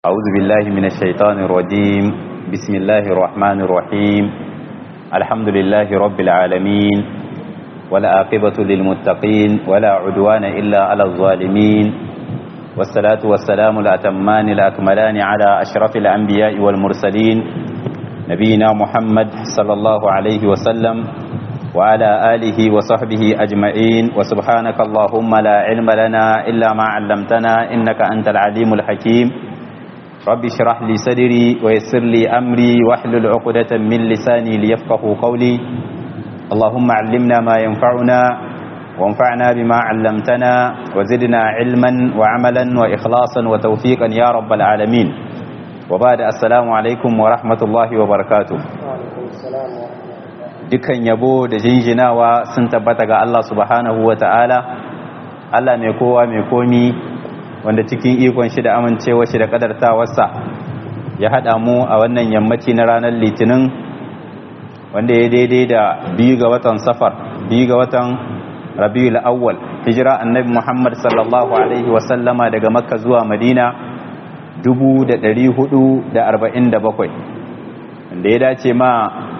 أعوذ بالله من الشيطان الرجيم بسم الله الرحمن الرحيم الحمد لله رب العالمين والعاقبة للمتقين ولا عدوان إلا على الظالمين والصلاة والسلام الأتمان الأكملان على أشرف الأنبياء والمرسلين نبينا محمد صلى الله عليه وسلم وعلى آله وصحبه أجمعين وسبحانك اللهم لا علم لنا إلا ما علمتنا إنك أنت العليم الحكيم رب اشرح لي صدري ويسر لي أمري واحلل عقدة من لساني ليفقه قولي اللهم علمنا ما ينفعنا وانفعنا بما علمتنا وزدنا علما وعملا وإخلاصا وتوفيقا يا رب العالمين وبعد السلام عليكم ورحمة الله وبركاته dukan yabo da jinjinawa sun tabbata ga Allah subhanahu wa ta'ala Allah mai kowa mai komi wanda cikin ikon shi da amincewa shi da kadartawarsa ya haɗa mu a wannan yammaci na ranar litinin wanda ya daidai da biyu ga watan safar biyu ga watan rabiul awwal hijira annabi muhammad sallallahu alaihi wasallama daga makka zuwa madina 447 wanda ya dace ma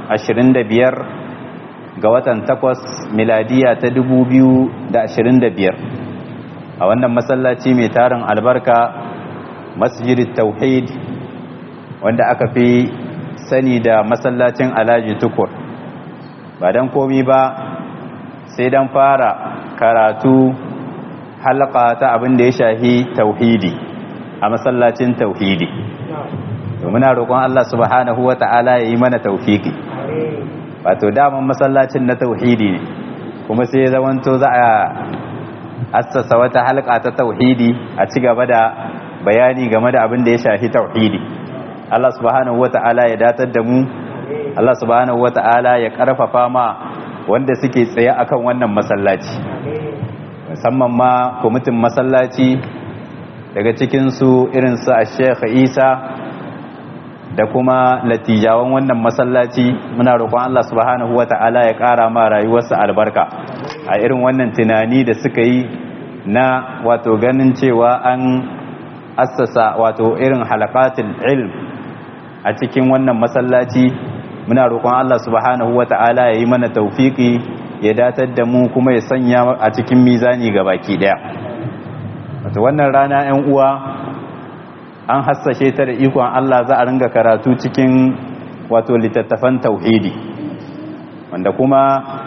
25 ga watan takwas miladiya ta 2025 a wannan masallaci mai tarin albarka masjidit tauhid wanda aka fi sani da masallacin alhaji tukur ba don komi ba sai don fara karatu halaka ta abin da ya shahi tauhidi a masallacin tauhidi muna roƙon Allah subhanahu wa ta'ala ya yi mana taufiki wato daman masallacin na tauhidi ne kuma sai zamanto za a assasa wata halka ta tauhidi a ci gaba da bayani game da abin da ya shafi tauhidi Allah subhanahu wata'ala ya datar da mu Allah subhanahu wata'ala ya karfafa ma wanda suke tsaye akan wannan masallaci musamman ma kwamitin masallaci daga cikinsu irinsu a Sheikh Isa da kuma latijawan wannan masallaci muna roƙon Allah subhanahu wata'ala ya ƙara ma rayuwarsa albarka a irin wannan tunani da suka yi na wato ganin cewa an assasa wato irin halakatul ilm a cikin wannan masallaci muna roƙon Allah subhanahu wata'ala ya yi mana taufiki ya datar da mu kuma ya sanya a cikin mizani ga baki daya wato wannan rana 'yan uwa an hassashe ta da ikon Allah za a ringa karatu cikin wato littattafan tauhidi wanda kuma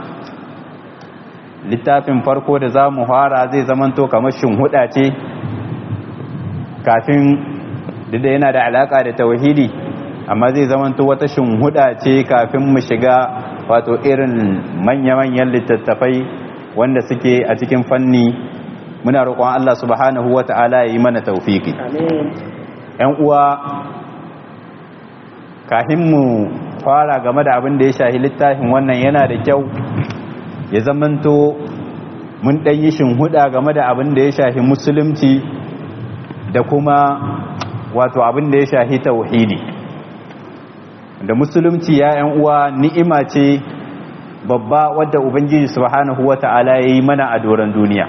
littafin farko da za mu fara zai zamanto kamar shinhuda ce kafin da yana da alaka da tauhidi amma zai zamanto wata shinhuda ce kafin mu shiga wato irin manya-manyan littattafai wanda suke a cikin fanni muna roƙon Allah subhanahu wa ta'ala ya yi mana taufiki ‘yan uwa kafin mu fara game da abin da ya shahi littafin wannan yana da kyau ya zamanto mun ɗan yi shinhuda game da abin da ya shahi musulunci da kuma wato abin da ya shahi tauhidi da musulunci ya ‘yan uwa ni'ima ce babba wadda ubangiji subhanahu wa ta'ala ya yi mana a doron duniya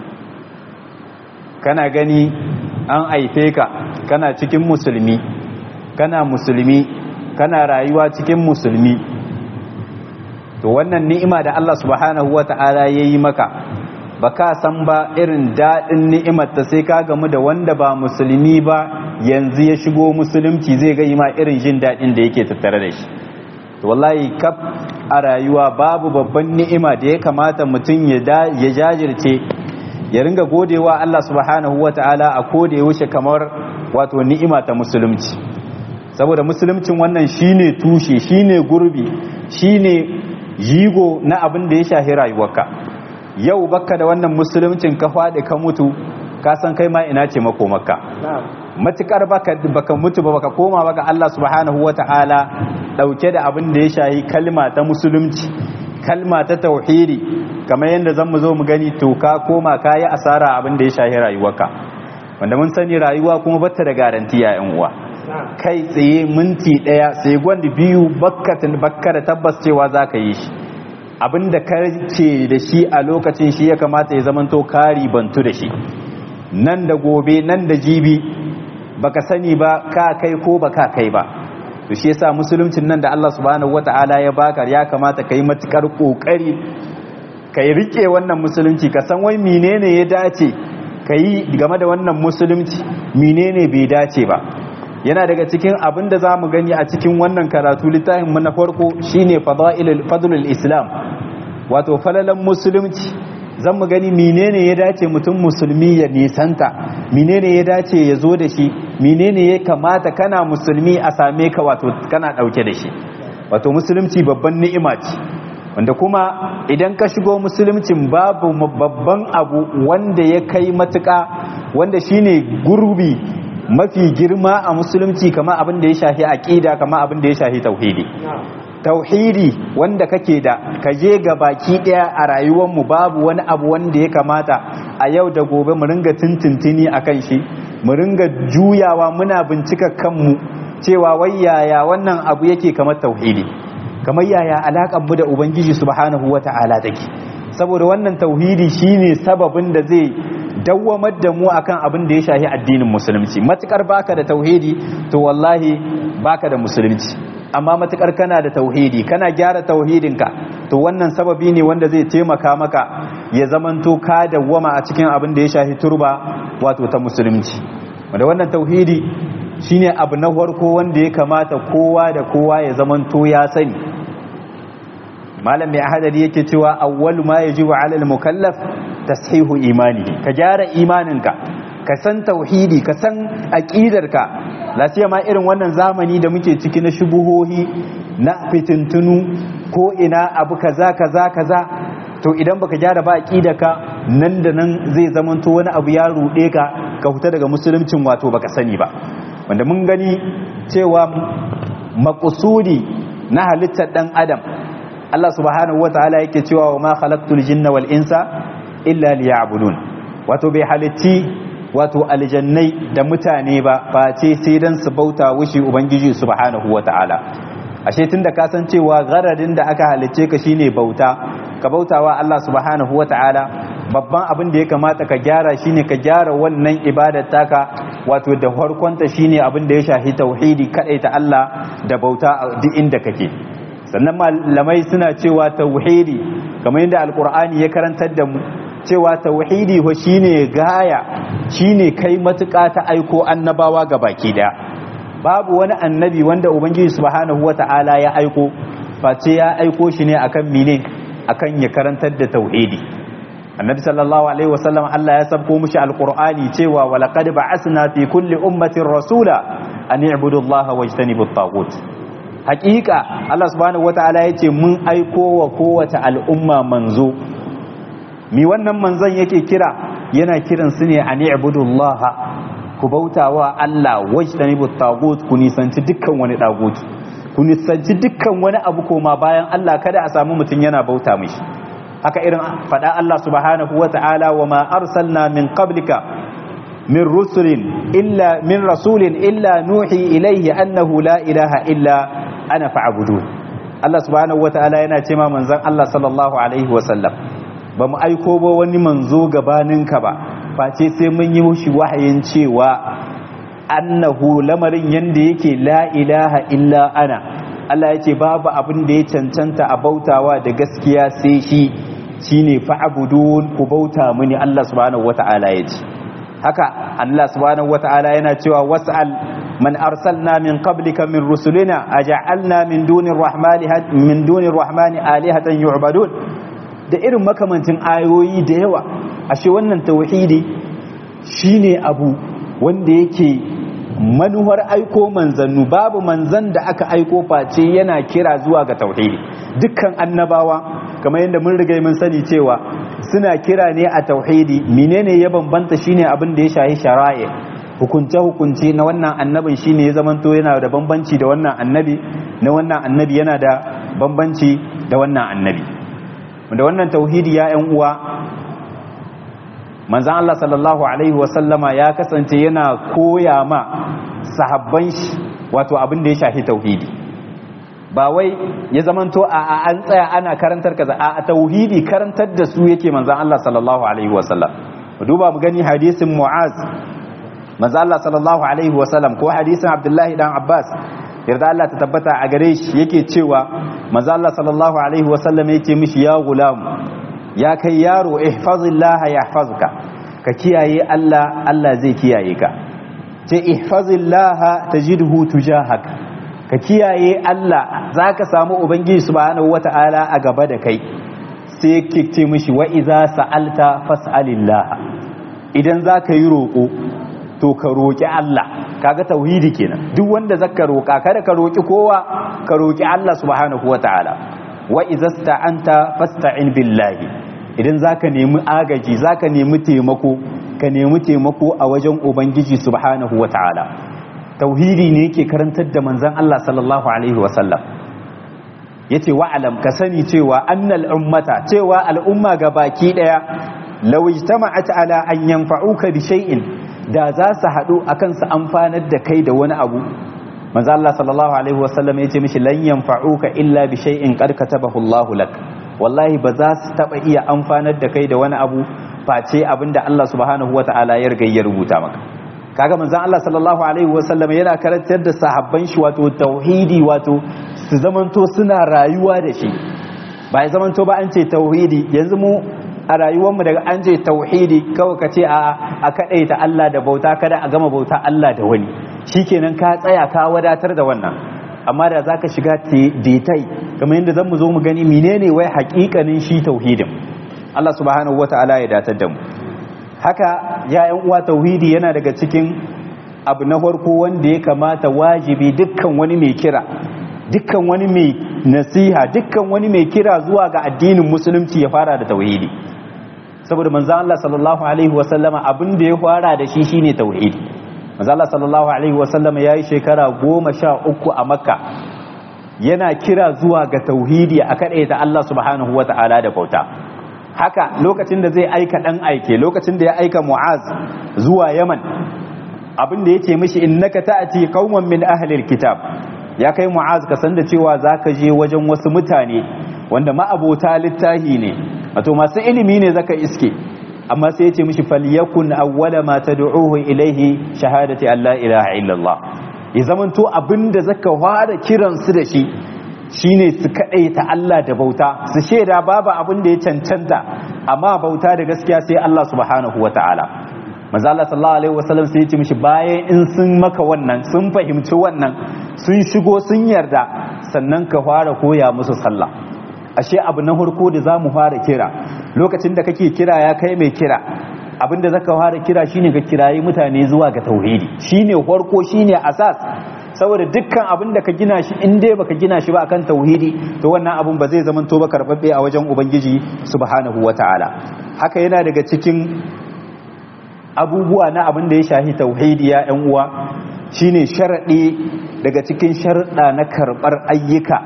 kana gani an aife ka kana cikin musulmi kana musulmi kana rayuwa cikin musulmi to wannan ni'ima da Allah subhanahu wata'ala yayi maka baka san ba irin dadin ni'imar ta sai ka gamu da wanda ba musulmi ba yanzu ya shigo musulunci zai ga ma irin jin dadin da yake tattare da shi to wallahi kaf a rayuwa babu babban ni'ima da ya kamata mutum ya jajirce ya ringa godewa Allah subhanahu wata'ala a koda ya wuce kamar wato ni'ima ta musulunci saboda musuluncin wannan shine tushe shine gurbi shine jigo na abin da ya shahi rayuwarka yau baka da wannan musuluncin ka faɗi ka mutu ka san kai ma ina ce makomarka matukar baka baka mutu ba baka koma baka Allah subhanahu wata'ala dauke da abin da ya shahi kalma ta musulunci kalma ta tauhidi kamar yadda zan mu zo mu gani to ka koma ka yi asara abin da ya shahi rayuwarka wanda mun sani rayuwa kuma bata da garantiya yan uwa kai tsaye minti daya sai gwanda biyu bakkatin bakka da tabbas cewa za ka yi shi abin da ka ce da shi a lokacin shi ya kamata ya zamanto kari bantu da shi nan da gobe nan da jibi baka sani ba ka kai ko baka kai ba to shi yasa musuluncin nan da Allah subhanahu wata'ala ya baka ya kamata kai matukar kokari kai rike wannan musulunci ka san wai menene ya dace kai game da wannan musulunci menene bai dace ba yana daga cikin abin da zamu gani a cikin wannan karatu littafin mu na farko shine fadailul fadlul islam wato falalan musulunci zan mu gani menene ya dace mutum musulmi ya nisanta menene ya dace ya zo da shi menene ya kamata kana musulmi a same ka wato kana dauke da shi wato musulunci babban ni'ima ce wanda kuma idan ka shigo musuluncin babu babban abu wanda ya kai matuka wanda shine gurbi mafi girma a musulunci kama abin da ya shafi aqida kama abin da ya shafi tauhidi tauhidi wanda kake da ka je ga baki daya a rayuwar mu babu wani abu wanda ya kamata a yau da gobe mu ringa tintintini akan shi mu ringa juyawa muna bincika kanmu cewa wai yaya wannan abu yake kamar tauhidi kamar yaya alakan mu da ubangiji subhanahu wata'ala take saboda wannan tauhidi shine sababin da zai dawwamar da mu akan abin da ya shafi addinin musulunci matukar baka da tauhidi to wallahi baka da musulunci amma matukar kana da tauhidi kana gyara tauhidinka to wannan sababi ne wanda zai taimaka maka ya zamanto ka dawwama a cikin abin da ya shafi turba wato ta musulunci wanda wannan tauhidi shine abu na farko wanda ya kamata kowa da kowa ya zamanto ya sani malam mai ahadari yake cewa awwalu ma yajibu ala al-mukallaf tashihu imani ka gyara imaninka ka san tauhidi ka san aqidarka lasiya ma irin wannan zamani da muke ciki na shubuhohi na fitintunu ko ina abu kaza kaza kaza to idan baka gyara ba aqidarka nan da nan zai zamanto wani abu ya rude ka ka huta daga musuluncin wato baka sani ba wanda mun gani cewa makusudi na halittar dan adam Allah subhanahu wataala yake cewa wa ma khalaqtul jinna wal insa illa liya'budun wato bai halitti wato aljannai da mutane ba face sai dan su bauta wushi ubangiji subhanahu wataala ashe tunda ka san cewa garadin da aka halicce ka shine bauta ka bautawa Allah subhanahu wataala babban abin da ya kamata ka gyara shine ka gyara wannan ibadar taka wato da farkonta shine abin da ya shafi tauhidi ta Allah da bauta a duk inda kake sannan malamai suna cewa tauhidi kamar yadda alkur'ani ya karantar da mu cewa tauhidi ho shine gaya shine kai matuƙa ta aiko annabawa ga baki daya babu wani annabi wanda ubangiji subhanahu wata'ala ya aiko face ya aiko shi ne akan mine akan ya karantar da tauhidi annabi sallallahu alaihi wasallam Allah ya sabko mishi alqur'ani cewa wa laqad ba'asna fi kulli ummatin rasula an i'budu allaha wajtanibu at-taghut haqiqa Allah subhanahu wataala yace mun aiko wa kowace al'umma manzo mi wannan manzon yake kira yana kiran su ne an i'budu allaha ku bautawa Allah wajtanibu at-taghut ku nisanci dukkan wani dagut ku nisanci dukkan wani abu koma bayan Allah kada a samu mutun yana bauta mishi haka irin faɗa Allah subhanahu wa ta'ala wa ma arsalna min qablika min rusulin illa min rasulin illa nuhi ilayhi annahu la ilaha illa ana fa'budu Allah subhanahu wa ta'ala yana ce ma manzon Allah sallallahu alaihi wa sallam ba mu aiko ba wani manzo gabaninka ba face sai mun yi mushi wahayin cewa annahu lamarin yanda yake la ilaha illa ana Allah ya ce babu abin da ya cancanta a bautawa da gaskiya sai shi shine fa'budun ku bauta mini Allah subhanahu wata'ala ya ce haka Allah subhanahu wata'ala yana cewa was'al man arsalna min qablika min rusulina aja'alna min dunir rahmani min dunir rahmani alihatan yu'badun da irin makamancin ayoyi da yawa ashe wannan tauhidi shine abu wanda yake manuwar aiko manzannu babu manzan da aka aiko face yana kira zuwa ga tauhidi dukkan annabawa kamar yadda mun riga mun sani cewa suna kira ne a tauhidi menene ya bambanta shine abin da ya shahi shara'i hukunce hukunce na wannan annabin shine ya zamanto yana da bambanci da wannan annabi na wannan annabi yana da bambanci da wannan annabi da wannan tauhidi ya yan uwa manzan Allah sallallahu Alaihi wasallama ya kasance yana koya ma sahabban shi wato abin da ya shafi tauhidi ba wai ya zamanto a an tsaya ana karantar kaza a tauhidi karantar da su yake manzan Allah sallallahu Alaihi wasallam duba mu gani hadisin mu'az manzo Allah sallallahu alaihi wasallam ko hadisin Abdullahi dan Abbas yarda Allah ta tabbata a gare shi yake cewa manzo Allah sallallahu alaihi wasallam yake mishi ya gulam ya kai yaro ihfazillah yahfazuka ka kiyaye Allah Allah zai kiyaye ka ce ihfazillah tajidhu tujahak ka kiyaye Allah zaka samu ubangiji subhanahu wata'ala a gaba da kai sai yake ce mishi wa iza sa'alta fas'alillah idan zaka yi roko to ka roki Allah kaga tauhidi kenan duk wanda zaka roka kada ka roki kowa ka roki Allah subhanahu wata'ala wa iza sta'anta fasta'in billahi idan zaka nemi agaji zaka nemi taimako ka nemi taimako a wajen ubangiji subhanahu wata'ala tauhidi ne yake karantar da manzon Allah sallallahu alaihi wasallam yace wa'alam ka sani cewa annal ummata cewa al'umma ga baki daya law ijtama'at ala an yanfa'uka bi shay'in da za su haɗu akan su amfanar da kai da wani abu manzo Allah sallallahu alaihi wasallam yace mishi lan yanfa'uka illa bi shay'in qad katabahu Allahu lak wallahi ba za su taba iya amfanar da kai da wani abu face abinda Allah subhanahu wata'ala ya riga ya rubuta maka kaga manzon Allah sallallahu alaihi wasallam yana karantar da sahabban shi wato tauhidi wato su zamanto suna rayuwa da shi ba ya zamanto ba an ce tauhidi yanzu mu a rayuwarmu daga an ce tauhidi kawai ka ce a a kadaita Allah da bauta kada a gama bauta Allah da wani shikenan ka tsaya ka wadatar da wannan amma da zaka shiga detai kamar yadda zan mu zo mu gani menene wai hakikanin shi tauhidin Allah subhanahu wataala ya datar da mu haka ya yan uwa tauhidi yana daga cikin abu na farko wanda ya kamata wajibi dukkan wani mai kira dukkan wani mai nasiha dukkan wani mai kira zuwa ga addinin musulunci ya fara da tauhidi saboda manzo Allah sallallahu alaihi wasallama abin da ya fara da shi shine tauhidi manzo Allah sallallahu alaihi wasallama yayi shekara goma sha uku a makka yana kira zuwa ga tauhidi a ta Allah subhanahu wata'ala da bauta haka lokacin da zai aika dan aike lokacin da ya aika mu'az zuwa yaman abin da yake mishi innaka ta'ati qauman min ahli alkitab ya kai mu'az ka san da cewa zaka je wajen wasu mutane wanda ma'abota littahi ne wato masu ilimi ne zaka iske amma sai ya ce mishi falyakun awwala ma tad'uhu ilaihi shahadati an la ilaha illallah ya zamanto abinda zaka fara kiran su da shi shine su ta Allah da bauta su shaida babu abin da ya cancanta amma bauta da gaskiya sai Allah subhanahu wataala manzo Allah sallallahu alaihi wasallam sai ya ce mishi bayan in sun maka wannan sun fahimci wannan sun shigo sun yarda sannan ka fara koya musu sallah ashe abu na farko da zamu fara kira lokacin da kake kira ya kai mai kira abinda zaka fara kira shine ka kirayi mutane zuwa ga tauhidi shine farko shine asas saboda dukkan abin da ka gina shi in dai baka gina shi ba akan tauhidi to wannan abun ba zai zama to ba karbabbe a wajen ubangiji subhanahu wataala haka yana daga cikin abubuwa na abin da ya shahi tauhidi ya yan uwa shine sharadi daga cikin sharuɗa na karɓar ayyuka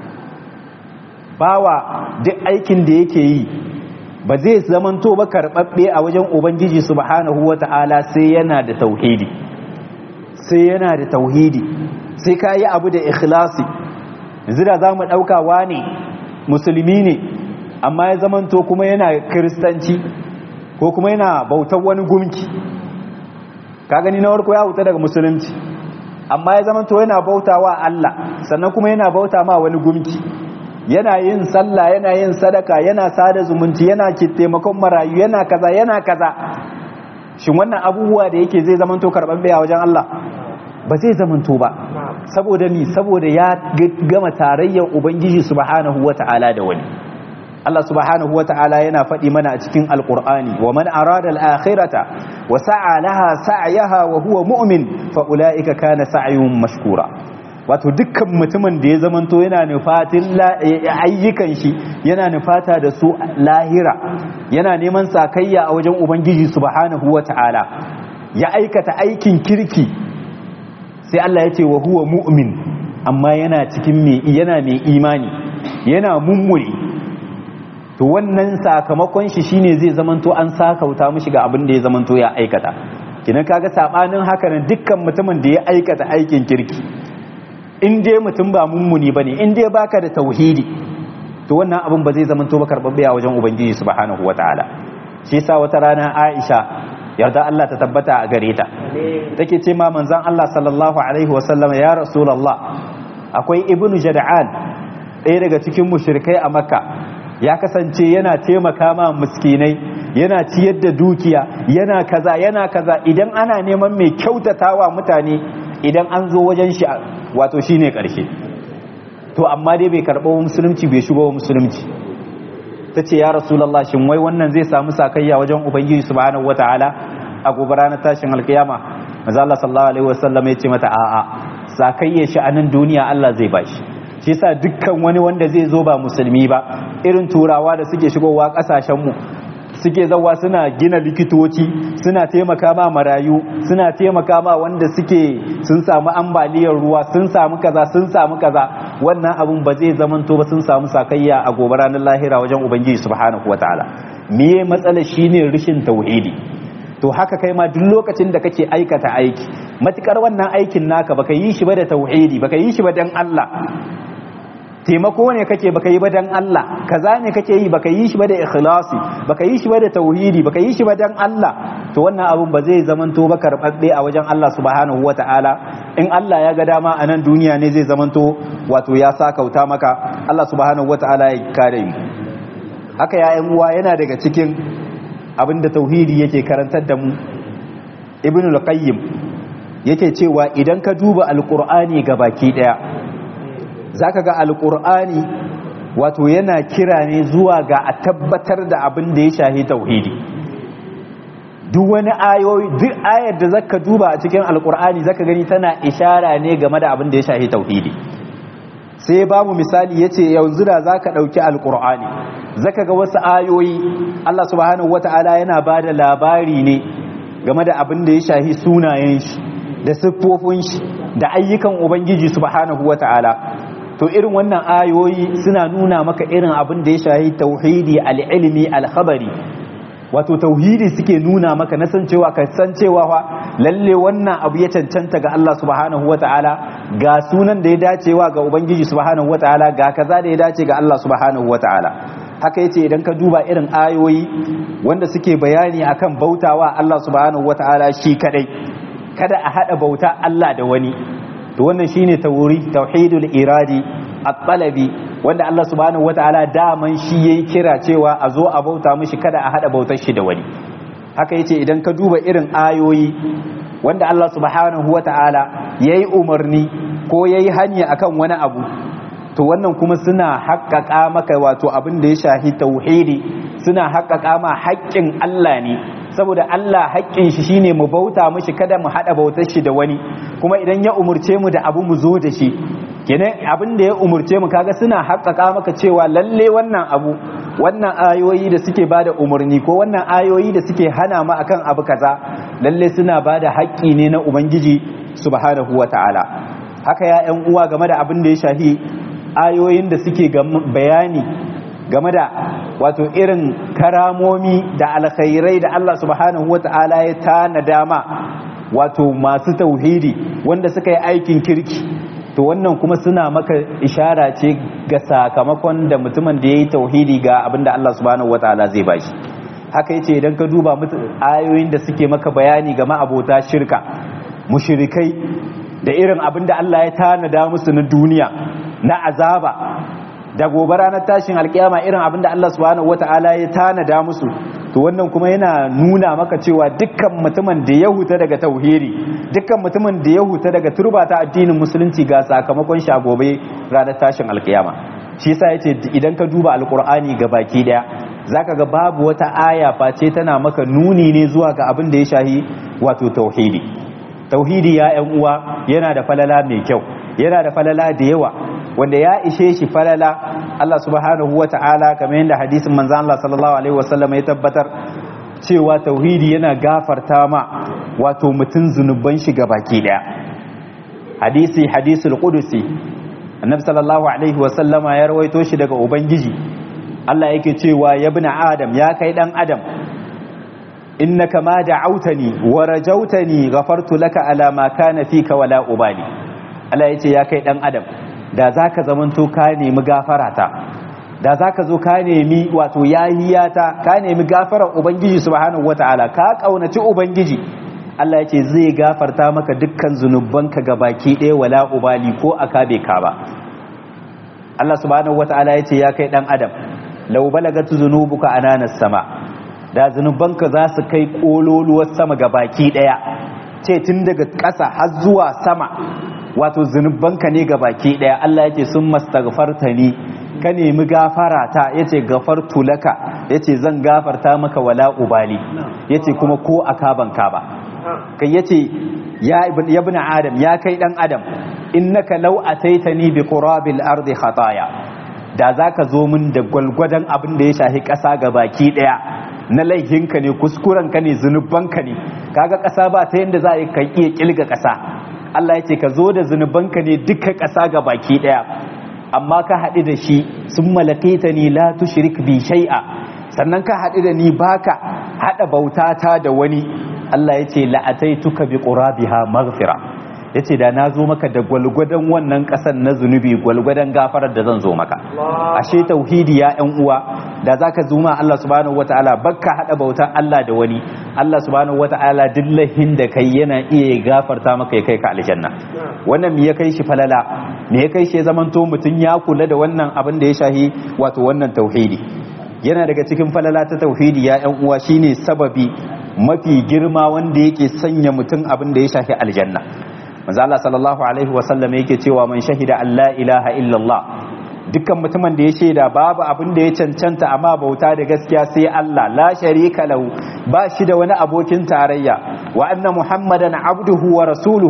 bawa duk aikin da yake yi ba zai zamanto ba karɓaɓɓe a wajen ubangiji subhanahu wata'ala sai yana da tauhidi sai yana da tauhidi sai ka yi abu da ikhlasi yanzu da za mu ɗaukawa ne musulmi ne amma ya zamanto kuma yana kiristanci ko kuma yana bautar wani gumki ka gani na warko ya huta daga musulunci amma ya zamanto yana bautawa Allah sannan kuma yana bauta ma wani gumki yana yin sallah yana yin sadaka yana sada zumunci yana taimakon marayu yana kaza yana kaza shin wannan abubuwa da yake zai zamanto karɓar a wajen Allah ba zai zamanto ba saboda ni saboda ya gama tarayyar ubangiji subhanahu wata'ala da wani Allah subhanahu wata'ala yana faɗi mana a cikin alqur'ani wa man arada al-akhirata wa sa'a laha sa'yaha wa huwa mu'min fa ulaika kana sa'yuhum mashkura wato dukkan mutumin da ya zamanto yana nufatin ayyukan shi yana nufata da su lahira yana neman sakayya a wajen ubangiji subhanahu wata'ala ya aikata aikin kirki sai Allah ya ce wa huwa mu'min amma yana cikin mai yana mai imani yana mummuri to wannan sakamakon shi shine zai zamanto an sakauta mishi ga abin da ya zamanto ya aikata kinan kaga sabanin haka nan dukkan mutumin da ya aikata aikin kirki in dai mutum ba mummuni bane in dai baka da tauhidi to wannan abin ba zai zamanto ba karbabbe a wajen ubangiji subhanahu wataala shi yasa wata rana Aisha yarda Allah ta tabbata a gare ta take ce ma manzon Allah sallallahu alaihi wasallam ya rasulullah akwai ibnu jada'an ɗaya daga cikin mushrikai a makka ya kasance yana taimaka ma miskinai yana ciyar da dukiya yana kaza yana kaza idan ana neman mai kyautatawa mutane idan an zo wajen shi wato shine karshe to amma dai bai karɓo musulunci bai shigo musulunci ta ce ya rasulallah shin wai wannan zai samu sakayya wajen ubangiji subhanahu wataala a gobe ranar tashin alkiyama maza Allah sallallahu alaihi wasallam ya ce mata a'a sakayya shi a nan duniya Allah zai bashi shi yasa dukkan wani wanda zai zo ba musulmi ba irin turawa da suke shigowa kasashen mu suke zawa suna gina likitoci suna taimaka ma marayu suna taimaka ma wanda suke sun samu ambaliyar ruwa sun samu kaza sun samu kaza wannan abun ba zai zamanto ba sun samu sakayya a gobe ranar lahira wajen ubangiji subhanahu wataala miye matsala shine rishin tauhidi to haka kai ma duk lokacin da kake aikata aiki matukar wannan aikin naka baka yi shi ba da tauhidi baka yi shi ba dan Allah taimako ne kake baka yi ba dan Allah kaza ne kake yi baka yi shi ba da ikhlasi baka yi shi ba da tauhidi baka yi shi ba dan Allah to wannan abun ba zai zamanto ba karbabbe a wajen Allah subhanahu wataala in Allah ya ga dama a nan duniya ne zai zamanto wato ya sa kauta maka Allah subhanahu wataala ya kare mu haka ya uwa yana daga cikin abin da tauhidi yake karantar da mu ibn al-qayyim yake cewa idan ka duba alqur'ani baki daya zaka ga alqur'ani wato yana kira ne zuwa ga a tabbatar da abin da ya shahi tauhidi duk wani ayoyi duk ayar da zaka duba a cikin alqur'ani zaka gani tana ishara ne game da abin da ya shahi tauhidi sai babu misali yace yanzu da zaka dauki alqur'ani zaka ga wasu ayoyi Allah subhanahu wata'ala yana ba da labari ne game da abin da ya shahi sunayen shi da siffofin shi da ayyukan ubangiji subhanahu wata'ala to irin wannan ayoyi suna nuna maka irin abin da ya shahi tauhidi al-ilmi al-khabari wato tauhidi suke nuna maka na san cewa ka san cewa fa lalle wannan abu ya cancanta ga Allah subhanahu wata'ala ga sunan da ya dacewa ga ubangiji subhanahu wata'ala ga kaza da ya dace ga Allah subhanahu wata'ala haka yace idan ka duba irin ayoyi wanda suke bayani akan bautawa Allah subhanahu wataala shi kadai kada a hada bauta Allah da wani to wannan shine tawuri tauhidul iradi at-talabi wanda Allah subhanahu wataala daman shi yayi kira cewa a zo a bauta mishi kada a hada bautar shi da wani haka yace idan ka duba irin ayoyi wanda Allah subhanahu wataala yayi umarni ko yayi hanya akan wani abu to wannan kuma suna haƙƙaƙa maka wato abin da ya shahi tauhidi suna haƙƙaƙa ma haƙƙin Allah ne saboda Allah haƙƙin shi shine mu bauta mishi kada mu haɗa bautar shi da wani kuma idan ya umurce mu da abu mu zo da shi kenan abin da ya umurce mu kaga suna haƙƙaƙa maka cewa lalle wannan abu wannan ayoyi da suke bada umarni ko wannan ayoyi da suke hana mu akan abu kaza lalle suna bada haƙƙi ne na ubangiji subhanahu wataala haka ya ƴan uwa game da abin da ya shahi ayoyin da suke bayani game da wato irin karamomi da alkhairai da Allah subhanahu wata'ala ya tana dama wato masu tauhidi wanda suka yi aikin kirki to wannan kuma suna maka ishara ce ga sakamakon da mutumin da ya yi tauhidi ga abinda Allah subhanahu wata'ala zai bashi haka yace idan ka duba ayoyin da suke maka bayani game abota shirka mushrikai da irin abinda Allah ya tanada musu na duniya na azaba da gobe ranar tashin alkiyama irin abin da Allah subhanahu wata'ala ya tanada musu to wannan kuma yana nuna maka cewa dukkan mutumin da ya huta daga tauhiri dukkan mutumin da ya huta daga turba ta addinin musulunci ga sakamakon shi a gobe ranar tashin alkiyama shi yasa yace idan ka duba alqur'ani ga baki daya zaka ga babu wata aya face tana maka nuni ne zuwa ga abin da ya shahi wato tauhidi tauhidi ya yan uwa yana da falala mai kyau yana da falala da yawa wanda ya ishe shi falala Allah subhanahu wa ta'ala kamar yadda hadisin manzan Allah sallallahu alaihi wasallam ya tabbatar cewa tauhidi yana gafarta ma wato mutum zunuban shi baki daya hadisi hadisul qudusi annabi sallallahu alaihi wasallama ya rawaito shi daga ubangiji Allah yake cewa ya bin adam ya kai dan adam innaka ma da'autani wa rajautani ghafartu laka ala ma kana fika wala ubali Allah yace ya kai dan adam da zaka zamanto ka nemi gafarata da za ka zo ka nemi wato yahiyata ka nemi gafarar ubangiji subhanahu wataala ka kaunaci ubangiji Allah ya ce zai gafarta maka dukkan zunubanka ga baki ɗaya wala ubali ko aka bai ka ba Allah subhanahu wataala ya ce ya kai dan adam law balagat zunubuka ananas sama da zunubanka za su kai kololuwar sama ga baki ɗaya ce tun daga ƙasa har zuwa sama wato zunubanka ne ga baki ɗaya Allah ya ce sun mastaghfarta ni ka nemi gafara ta yace gafartu laka yace zan gafarta maka wala ubali yace kuma ko akaban ka ba kai yace ya ibn adam ya kai dan adam innaka law ataitani bi qurabil ardi khataya da zaka zo min da gwalgwadan abin da ya shahi kasa ga baki daya na laihinka ne kuskuren ka ne zunubanka ne kaga kasa ba ta yanda za a ka iya kilga kasa Allah yace ka zo da zunubanka ne duka kasa ga baki daya amma ka haɗu da shi sun malakaita ni la tushrik bi shay'a sannan ka haɗu da ni baka haɗa bautata da wani Allah ya ce la'ataituka bi qurabiha maghfira yace da na zo maka da gwalgwadon wannan ƙasan na zunubi gwalgwadon gafarar da zan zo maka ashe tauhidi ya ƴan uwa da zaka zuma Allah subhanahu wataala bakka haɗa bautar Allah da wani Allah subhanahu wataala dillahin da kai yana iya gafarta maka ya kai ka aljanna wannan me ya kai shi falala me ya kai shi ya zamanto mutum ya kula da wannan abin da ya shahi wato wannan tauhidi yana daga cikin falala ta tauhidi ya ƴan uwa shine sababi mafi girma wanda yake sanya mutum abin da ya shafi aljanna manzo Allah sallallahu alaihi wa sallam yake cewa man shahida an la ilaha illallah dukkan mutumin da ya shaida babu abin da ya cancanta amma bauta da gaskiya sai Allah la sharika lahu ba shi da wani abokin tarayya wa anna muhammadan abduhu wa rasuluhu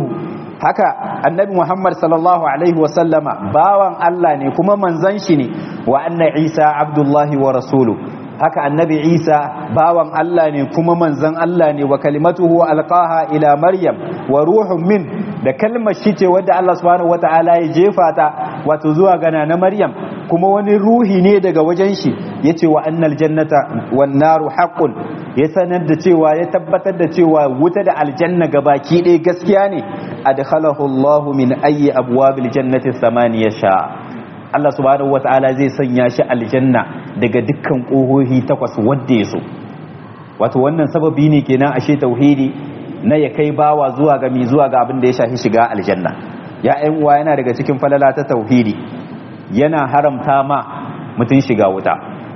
haka annabi muhammad sallallahu alaihi wa sallama bawan Allah ne kuma manzon shi ne wa anna isa abdullahi wa rasuluhu haka annabi isa bawan Allah ne kuma manzon Allah ne wa kalimatuhu alqaha ila maryam wa ruhun min da kalmar shi ce wadda Allah subhanahu wataala ya jefa ta wato zuwa gana na maryam kuma wani ruhi ne daga wajen shi yace wa annal jannata wan naru haqqun ya sanar da cewa ya tabbatar da cewa wuta da aljanna gabaki ɗaya gaskiya ne adkhalahu Allah min ayyi abwabil jannati thamaniya sha Allah subhanahu wata'ala zai sanya shi aljanna daga dukkan ƙohohi takwas wadda ya so wato wannan sababi ne kenan ashe tauhidi na ya kai bawa zuwa ga mi zuwa ga abin da ya shafi shiga aljanna ya ƴan uwa yana daga cikin falala ta tauhidi yana haramta ma mutum shiga wuta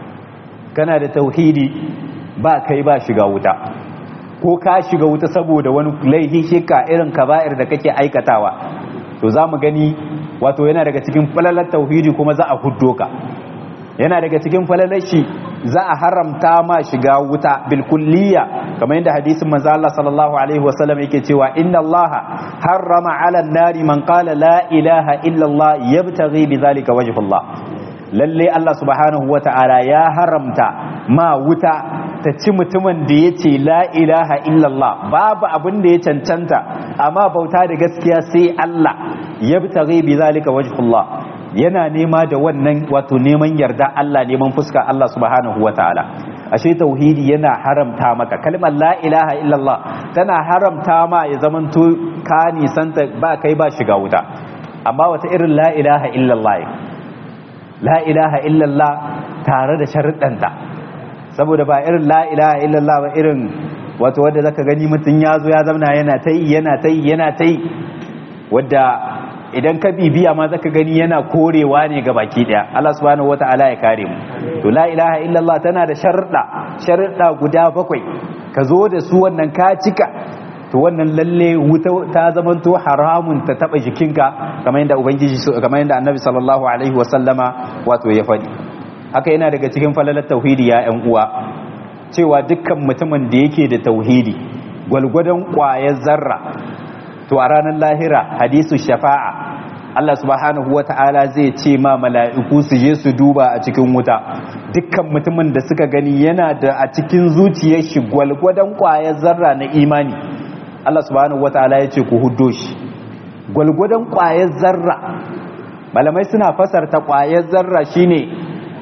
kana da tauhidi ba kai ba shiga wuta ko ka shiga wuta saboda wani laifi shika irin kaba'ir da kake aikatawa to za mu gani wato yana daga cikin falalar tauhidi kuma za a huddo ka yana daga cikin falalar shi za a haramta ma shiga wuta bil kulliya kamar yadda hadisin manzo Allah sallallahu alaihi wasallam yake cewa inna Allah harrama ala nari man qala la ilaha illa Allah yabtaghi bidhalika wajh Allah lalle Allah subhanahu wata'ala ya haramta ma wuta ta ci mutumin da ya ce la ilaha illallah babu abin da ya cancanta amma bauta da gaskiya sai Allah ya bi tare bi zalika wajhullah yana nema da wannan wato neman yarda Allah neman fuska Allah subhanahu wataala ashe tauhidi yana haramta maka kalmar la ilaha illallah tana haramta ma ya zamanto ka nisanta ba kai ba shiga wuta amma wata irin la ilaha illallah la ilaha illallah tare da sharuɗanta saboda ba irin la ilaha illallah ba irin wato wadda zaka gani mutum ya zo ya zamna yana ta yi yana ta yi yana ta yi wadda idan ka bibiya ma zaka gani yana korewa ne ga baki daya Allah subhanahu wata'ala ya kare mu to la ilaha illallah tana da sharuɗa sharuɗa guda bakwai ka zo da su wannan ka cika to wannan lalle wuta ta zamanto haramun ta taba jikinka kamar yadda ubangiji kamar yadda annabi sallallahu alaihi wa sallama wato ya faɗi haka yana daga cikin falalar tauhidi ya ƴan uwa cewa dukkan mutumin da yake da tauhidi gwalgwadon ƙwayar zarra to a ranar lahira hadisu shafa'a Allah subhanahu wata'ala zai ce ma mala'iku su je su duba a cikin wuta dukkan mutumin da suka gani yana da a cikin zuciyar shi gwalgwadon ƙwayar zarra na imani Allah subhanahu wata'ala ya ce ku huddo shi gwalgwadon ƙwayar zarra malamai suna fasarta ƙwayar zarra shine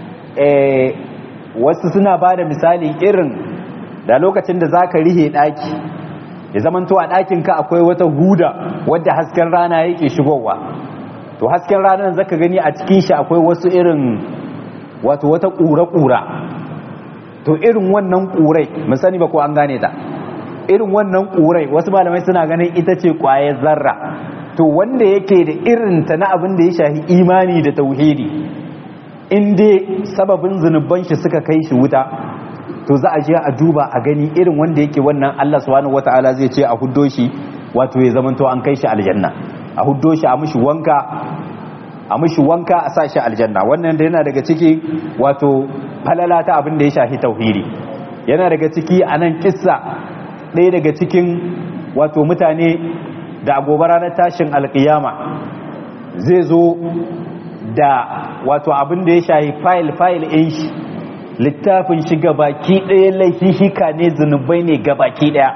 wasu suna ba da misali irin da lokacin da za ka rihe ɗaki ya zamanto a ɗakinka akwai wata huda wadda hasken rana yake shigowa to hasken ranar zaka gani a cikin shi akwai wasu irin wato wata ƙura-ƙura to irin wannan ƙurai mun sani ba ko an gane ta irin wannan ƙurai wasu malamai suna ganin ita ce ƙwayar zarra to wanda yake da irin ta na abin da ya shafi imani da tauhidi in dai sababin zunuban shi suka kai shi wuta to za a je a duba a gani irin wanda yake wannan Allah subhanahu wataala zai ce a huddo shi wato ya zamanto an kai shi aljanna a huddo shi a mishi wanka a mishi wanka a sa shi aljanna wannan da yana daga ciki wato falala ta abin da ya shafi tauhidi yana daga ciki a nan kissa ɗaya daga cikin wato mutane da a gobe ranar tashin alkiyama zai zo da wato abin da ya shafi fayil fayil ɗin shi littafin shi gabaki ɗaya laihihika ne zunubai ne gabaki ɗaya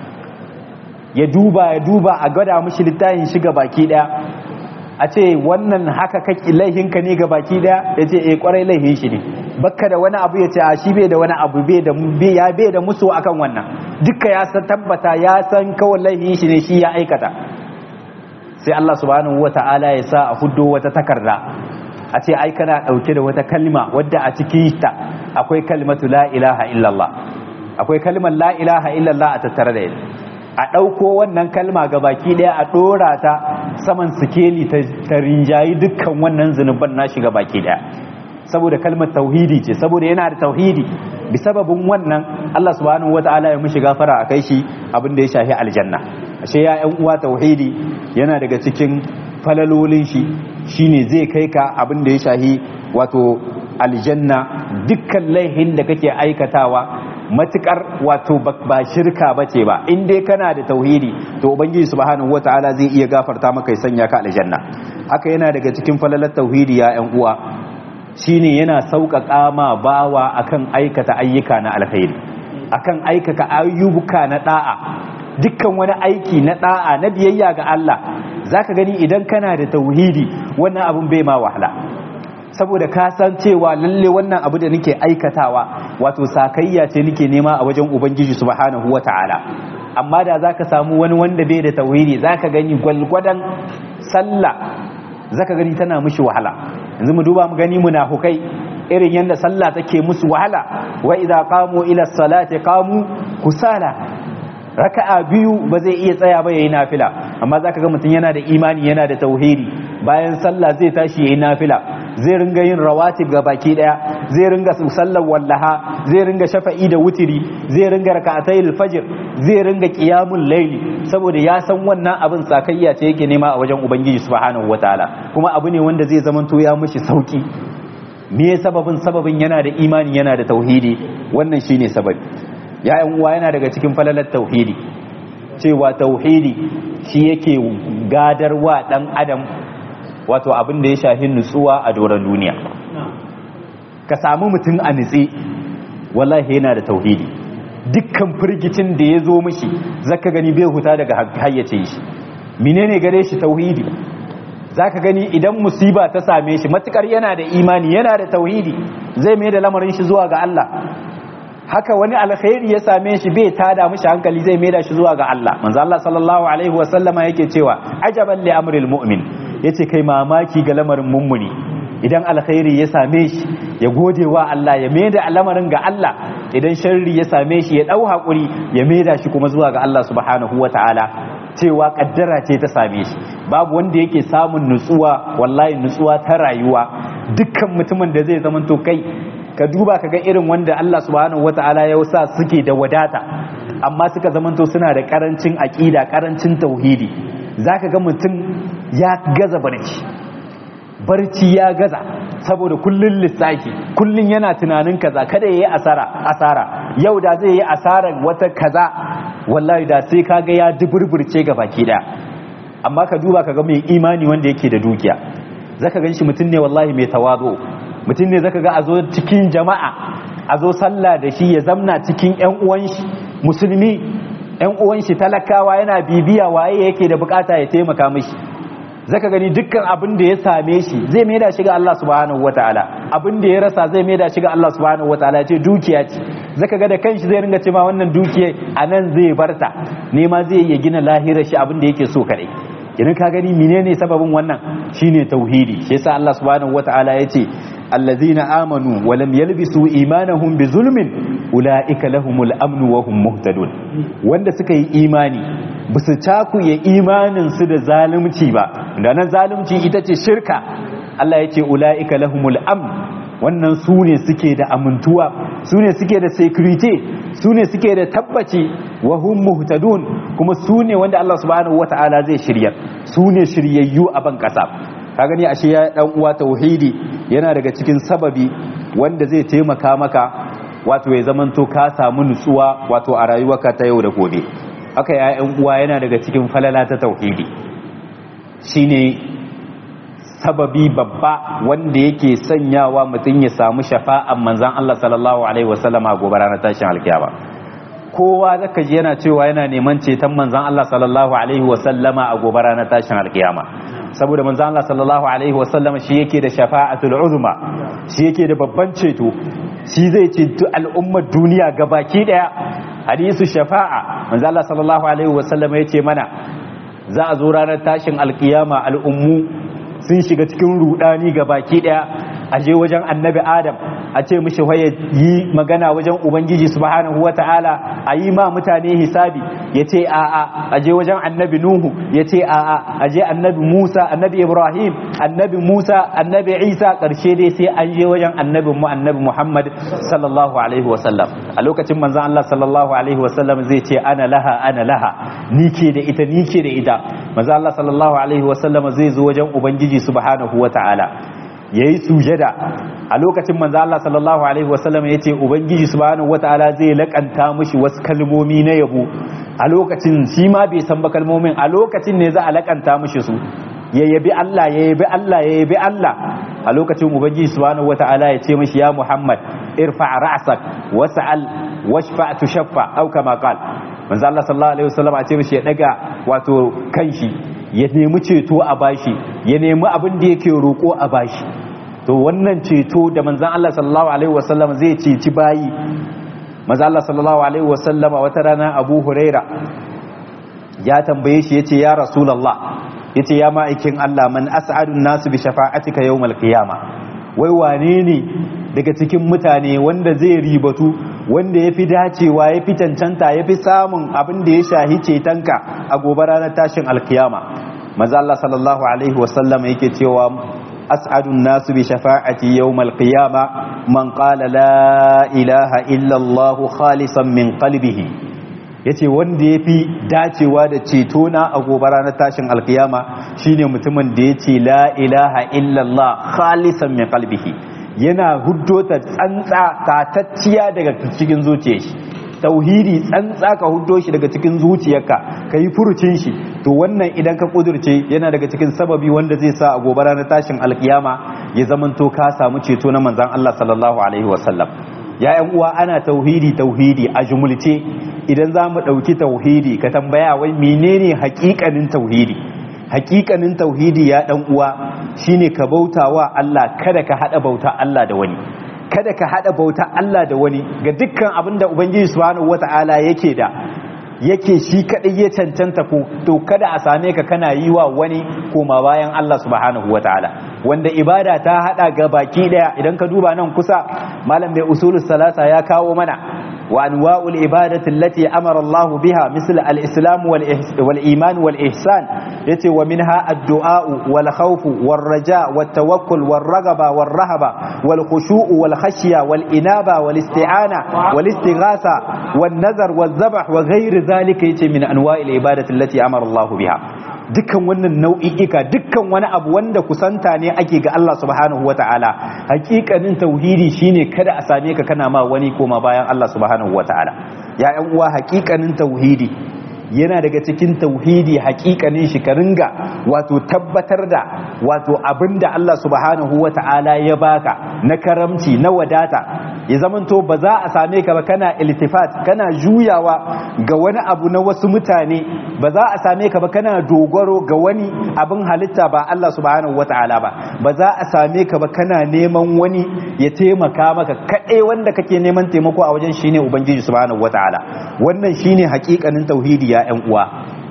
ya duba ya duba a gada mishi littafin shi gabaki ɗaya a ce wannan haka kake laihinka ne gabaki ɗaya ya ce eh kwarai laihin shi ne bakka da wani abu ya ce a shi bai da wani abu bai da ya bai da musu akan wannan duka ya san tabbata ya san kawai laihin shi ne shi ya aikata sai Allah subhanahu wata'ala ya sa a huddo wata takarda a ce ai kana dauke da wata kalma wadda a cikin ta akwai kalmatu la ilaha illallah akwai kalmar la ilaha illallah a tattare da ita a ɗauko wannan kalma ga baki ɗaya a ɗora ta saman sikeli ta rinjayi dukkan wannan zunuban nashi ga baki ɗaya saboda kalmar tauhidi ce saboda yana da tauhidi bi sababin wannan Allah subhanahu wata'ala ya mishi gafara a kai shi abin da ya shafi aljanna ashe ya ƴan uwa tauhidi yana daga cikin falalolin shi shine zai kai ka abin da ya shafi wato aljanna dukkan laihin da kake aikatawa matukar wato ba shirka bace ba in dai kana da tauhidi to ubangiji subhanahu wataala zai iya gafarta maka ya sanya ka aljanna haka yana daga cikin falalar tauhidi ya ƴan uwa shine yana sauƙaƙa ma bawa akan aikata ayyuka na alkhairi akan aikata ayyuka na da'a dukkan wani aiki na da'a na biyayya ga Allah zaka gani idan kana da tauhidi wannan abun bai ma wahala saboda ka san cewa lalle wannan abu da nake aikatawa wato sakayya ce nake nema a wajen ubangiji subhanahu wata'ala amma da zaka samu wani wanda bai da tauhidi zaka gani gwalgwadan sallah zaka gani tana mishi wahala yanzu mu duba mu gani munafukai irin yadda sallah take musu wahala wa idza qamu ila salati qamu kusala raka'a biyu ba zai iya tsaya ba yayi nafila amma zaka ga mutum yana da imani yana da tauhidi bayan sallah zai tashi yayi nafila zai ringa yin rawatib ga baki daya zai ringa sallar wallaha zai ringa shafa'i da wutiri zai ringa raka'atayil fajr zai ringa qiyamul layli saboda ya san wannan abin sakayya ce yake nema a wajen ubangiji subhanahu wataala kuma abu ne wanda zai zamanto ya mishi sauki me sababin sababin yana da imani yana da tauhidi wannan shine sababi ya yan uwa yana daga cikin falalar tauhidi cewa tauhidi shi yake gadarwa dan adam wato abin da ya shafi nutsuwa a doron duniya ka samu mutum a nutse wallahi yana da tauhidi dukkan firgicin da ya zo mishi zaka gani bai huta daga hayyace shi menene gare shi tauhidi zaka gani idan musiba ta same shi matukar yana da imani yana da tauhidi zai mai da lamarin shi zuwa ga Allah haka wani alkhairi ya same shi bai tada mishi hankali zai mai da shi zuwa ga Allah manzo Allah sallallahu alaihi wa sallama yake cewa ajaban li amril mu'min yace kai mamaki ga lamarin mummuni idan alkhairi ya same shi ya gode wa Allah ya mai da lamarin ga Allah idan sharri ya same shi ya dau hakuri ya mai da shi kuma zuwa ga Allah subhanahu wa ta'ala cewa kaddara ce ta same shi babu wanda yake samun nutsuwa wallahi nutsuwa ta rayuwa dukkan mutumin da zai zamanto kai ka duba ka ga irin wanda Allah subhanahu wata'ala ya sa suke da wadata amma suka zamanto suna da karancin aqida karancin tauhidi zaka ga mutum ya gaza barci barci ya gaza saboda kullun lissafi kullun yana tunanin kaza kada yayi asara asara yau da zai yi asarar wata kaza wallahi da sai kaga ya duburburce ga baki daya amma ka duba ka ga mai imani wanda yake da dukiya zaka ganshi mutum ne wallahi mai tawazu mutum ne zaka ga a zo cikin jama'a a zo sallah da shi ya zamna cikin yan uwan shi musulmi yan uwan shi talakawa yana bibiya waye yake da bukata ya taimaka mishi zaka gani dukkan abin da ya same shi zai maida shi ga Allah subhanahu wataala abin da ya rasa zai maida shi ga Allah subhanahu wataala ya ce dukiya ce zaka ga da kanshi zai ringa cewa wannan dukiya a nan zai barta nema zai iya gina lahirar shi abin da yake so kadai idan ka gani menene sababin wannan shine tauhidi shi yasa Allah subhanahu wataala ya ce allazina amanu wa lam yalbisu imanahum bi zulmin ulaika lahumul amnu wa hum muhtadun wanda suka yi imani basu cakuye imanin su da zalunci ba da nan zalunci ita ce shirka Allah ya ce ulaika lahumul amn wannan su ne suke da amintuwa su ne suke da security su ne suke da tabbaci wa hum muhtadun kuma su ne wanda Allah subhanahu wata'ala zai shirya su ne shiryayyu a ban kasa ka gani ashe ya dan uwa tauhidi yana daga cikin sababi wanda zai taimaka maka wato ya zamanto ka samu nutsuwa wato a rayuwarka ta yau da gobe haka ya yan uwa yana daga cikin falala ta tauhidi shine sababi babba wanda yake sanyawa mutum ya samu shafa'an manzan Allah sallallahu alaihi wasallama gobe ranar tashin alkiyama kowa zaka ji yana cewa yana neman ceton manzan Allah sallallahu alaihi wasallama a gobe ranar tashin alkiyama saboda manzan Allah sallallahu alaihi wasallama shi yake da shafa'atul uzma shi yake da babban ceto shi zai ceto al'ummar duniya gabaki daya hadisu shafa'a manzan Allah sallallahu alaihi wasallama yace mana za a zo ranar tashin alkiyama al'ummu sun shiga cikin rudani ga baki daya a je wajen annabi adam a ce mishi waye yi magana wajen ubangiji subhanahu wata'ala a yi ma mutane hisabi ya ce a'a a je wajen annabi nuhu ya ce a'a a je annabi musa annabi ibrahim annabi musa annabi isa karshe dai sai an je wajen annabi mu annabi muhammad sallallahu alaihi wasallam a lokacin manzon allah sallallahu alaihi wasallam zai ce ana laha ana laha ni ke da ita ni ke da ita manzon allah sallallahu alaihi wasallam zai zo wajen ubangiji subhanahu wata'ala yayi sujada a lokacin manzo Allah sallallahu alaihi wasallam yace ubangiji subhanahu wataala zai lakanta mishi wasu kalmomi na yabo a lokacin shi ma bai san ba kalmomin a lokacin ne za a lakanta mishi su ya yabi Allah ya yabi Allah ya yabi Allah a lokacin ubangiji subhanahu wataala ya ce mishi ya Muhammad irfa ra'sak was'al washfa tushaffa au kama qal manzo Allah sallallahu alaihi wasallam a ce mishi ya daga wato kanshi ya nemi ceto a bashi ya nemi abin da yake roƙo a bashi to wannan ceto da manzan Allah sallallahu alaihi wasallam zai ceci bayi manzan Allah sallallahu alaihi wasallama wata rana Abu Huraira ya tambaye shi yace ya Rasulullah yace ya ma'aikin Allah man as'adun nasu bi shafa'atika yawmal qiyama wai wane ne daga cikin mutane wanda zai ribatu wanda ya fi dacewa ya fi cancanta ya fi samun abin da ya shahi cetonka a gobe ranar tashin alkiyama maza Allah sallallahu alaihi wasallam yake cewa as'adun nasu bi shafa'ati yawmal qiyama man qala la ilaha illa Allah khalisan min qalbihi yace wanda ya fi dacewa da ceto na a gobe ranar tashin alkiyama shine mutumin da yace la ilaha illa Allah khalisan min qalbihi yana huddo ta tsantsa tatacciya daga cikin zuciyar shi tauhidi tsantsa ka huddo shi daga cikin zuciyarka ka yi furucin shi to wannan idan ka kudurce yana daga cikin sababi wanda zai sa a gobe ranar tashin alkiyama ya zamanto ka samu ceto na manzon Allah sallallahu alaihi wasallam ya yan uwa ana tauhidi tauhidi a jumulce idan za mu ɗauki tauhidi ka tambaya wai menene hakikanin tauhidi hakikanin tauhidi ya dan uwa shine ka bauta wa Allah kada ka hada bauta Allah da wani kada ka hada bauta Allah da wani ga dukkan abin da ubangiji subhanahu wataala yake da yake shi kadai ya cancanta ko to kada a same ka kana yi wa wani koma bayan Allah subhanahu wataala wanda ibada ta hada ga baki daya idan ka duba nan kusa malam mai usulus salasa ya kawo mana وأنواع العبادة التي أمر الله بها مثل الإسلام والإيمان والإحسان يتي ومنها الدعاء والخوف والرجاء والتوكل والرغبة والرهبة والخشوع والخشية والإنابة والاستعانة والاستغاثة والنذر والذبح وغير ذلك يتي من أنواع العبادة التي أمر الله بها dukkan wannan nau'i'ika dukkan wani abu wanda kusanta ne ake ga Allah subhanahu wata'ala hakikanin tauhidi shine kada a same ka kana ma wani koma bayan Allah subhanahu wata'ala ya ƴan uwa hakikanin tauhidi yana daga cikin tauhidi hakikanin shi ka ringa wato tabbatar da wato abinda Allah subhanahu wata'ala ya baka na karamci na wadata ya zamanto ba za a same ka ba kana iltifat kana juyawa ga wani abu na wasu mutane ba za a same ka ba kana dogaro ga wani abin halitta ba Allah subhanahu wata'ala ba ba za a same ka ba kana neman wani ya taimaka maka kaɗai wanda kake neman taimako a wajen shine ubangiji subhanahu wata'ala wannan shine hakikanin tauhidi ya ƴan uwa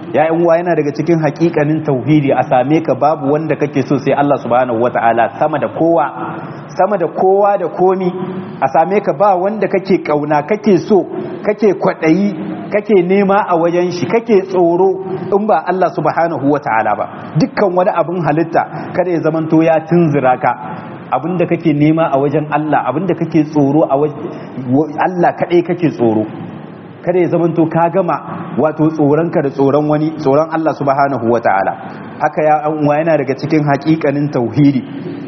ya uwa yana daga cikin hakikanin tauhidi a same ka babu wanda kake so sai Allah subhanahu wataala sama da kowa sama da kowa da komi a same ka ba wanda kake kauna kake so kake kwadayi kake nema a wajen shi kake tsoro in ba Allah subhanahu wataala ba dukkan wani abin halitta kada ya zamanto ya tunzura ka abinda kake nema a wajen Allah abinda kake tsoro a wajen Allah kadai kake tsoro kada ya zamanto ka gama wato tsoronka da tsoron wani tsoron Allah subhanahu wataala haka ya uwa yana daga cikin hakikanin tauhidi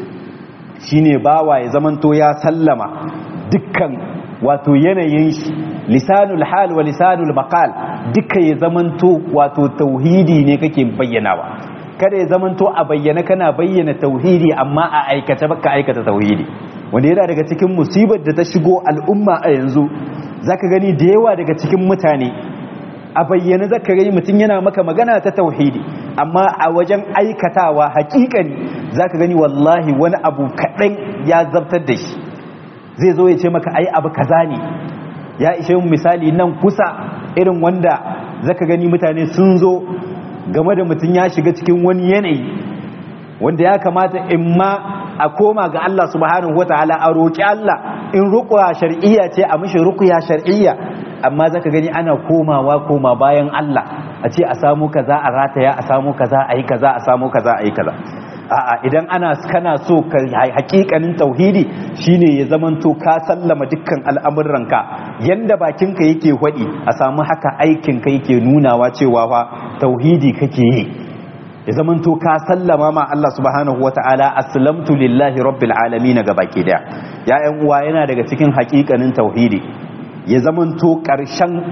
shine bawa ya zamanto ya sallama dukkan wato yanayin shi lisanul hal wa lisanul maqal duka ya zamanto wato tauhidi ne kake bayyanawa kada ya zamanto a bayyana kana bayyana tauhidi amma a aikata baka aikata tauhidi wanda yana daga cikin musibar da ta shigo al'umma a yanzu zaka gani da yawa daga cikin mutane a bayyana zaka gani mutum yana maka magana ta tauhidi amma a wajen aikatawa hakikani zaka gani wallahi wani abu kaɗan ya zabtar da shi zai zo ya ce maka ai abu kaza ne ya ishe mu misali nan kusa irin wanda zaka gani mutane sun zo game da mutum ya shiga cikin wani yanayi wanda ya kamata in ma a koma ga Allah subhanahu wataala a roƙi Allah in ruqya shar'iyya ce a mishi ruqya shar'iyya amma zaka gani ana komawa koma bayan Allah a ce a samu kaza a rataya a samu kaza a yi kaza a samu kaza a yi kaza a'a idan ana kana so ka hakikanin tauhidi shine ya zamanto ka sallama dukkan al'amuranka yanda bakinka yake hwadi a samu haka aikinka yake nunawa cewa fa tauhidi kake yi ya zamanto ka sallama ma Allah subhanahu wata'ala aslamtu lillahi rabbil alamin ga baki daya ya ƴan uwa yana daga cikin hakikanin tauhidi ya zamanto ƙarshen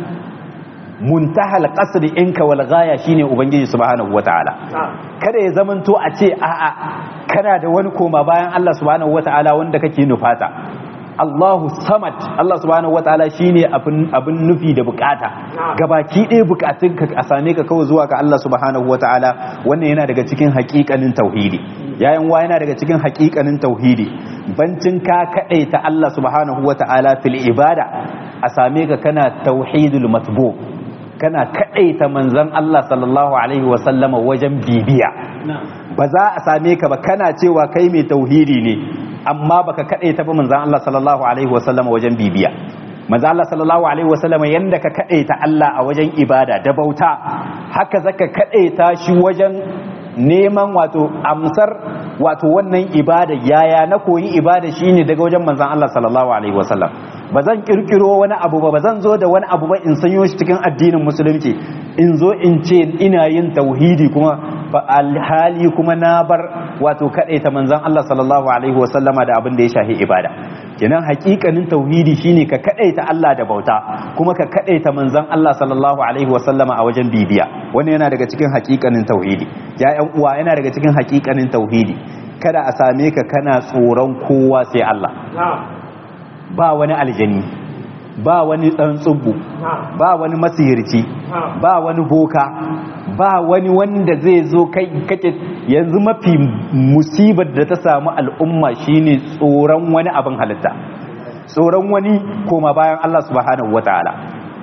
muntahal qasri inka wal ghaya shine ubangiji subhanahu wataala kada ya zamanto a ce a'a kana da wani koma bayan Allah subhanahu wataala wanda kake nufata Allahu samad Allah subhanahu wataala shine abin abin nufi da bukata gabaki ɗaya bukatun ka a same ka kawai zuwa ga Allah subhanahu wataala wannan yana daga cikin haƙiƙanin tauhidi yayin wa yana daga cikin haƙiƙanin tauhidi bancin ka kadaita Allah subhanahu wataala fil ibada a same ka kana tauhidul matbu kana kadaita manzon Allah sallallahu alaihi wasallama wajen bibiya ba za a same ka ba kana cewa kai mai tauhidi ne amma baka kadaita ba manzon Allah sallallahu alaihi wasallama wajen bibiya manzon Allah sallallahu alaihi wasallama yanda ka kadaita Allah a wajen ibada da bauta haka zaka kadaita shi wajen neman wato amsar wato wannan ibada yaya na koyi ibada shine daga wajen manzon Allah sallallahu alaihi wasallam ba zan kirkiro wani abu ba ba zan zo da wani abu ba in sanyo shi cikin addinin musulunci in zo in ce ina yin tauhidi kuma ba alhali kuma na bar wato kadaita manzon Allah sallallahu alaihi wasallama da abin da ya shahi ibada kenan hakikanin tauhidi shine ka kadaita Allah da bauta kuma ka kadaita manzon Allah sallallahu alaihi wasallama a wajen bibiya wannan yana daga cikin hakikanin tauhidi ya ƴan uwa yana daga cikin hakikanin tauhidi kada a same ka kana tsoron kowa sai Allah ba wani aljani ba wani ɗan tsubbu ba wani masihirci ba wani boka ba wani wanda zai zo kai kake yanzu mafi musibar da ta samu al'umma shine tsoron wani abin halitta tsoron wani koma bayan Allah subhanahu wataala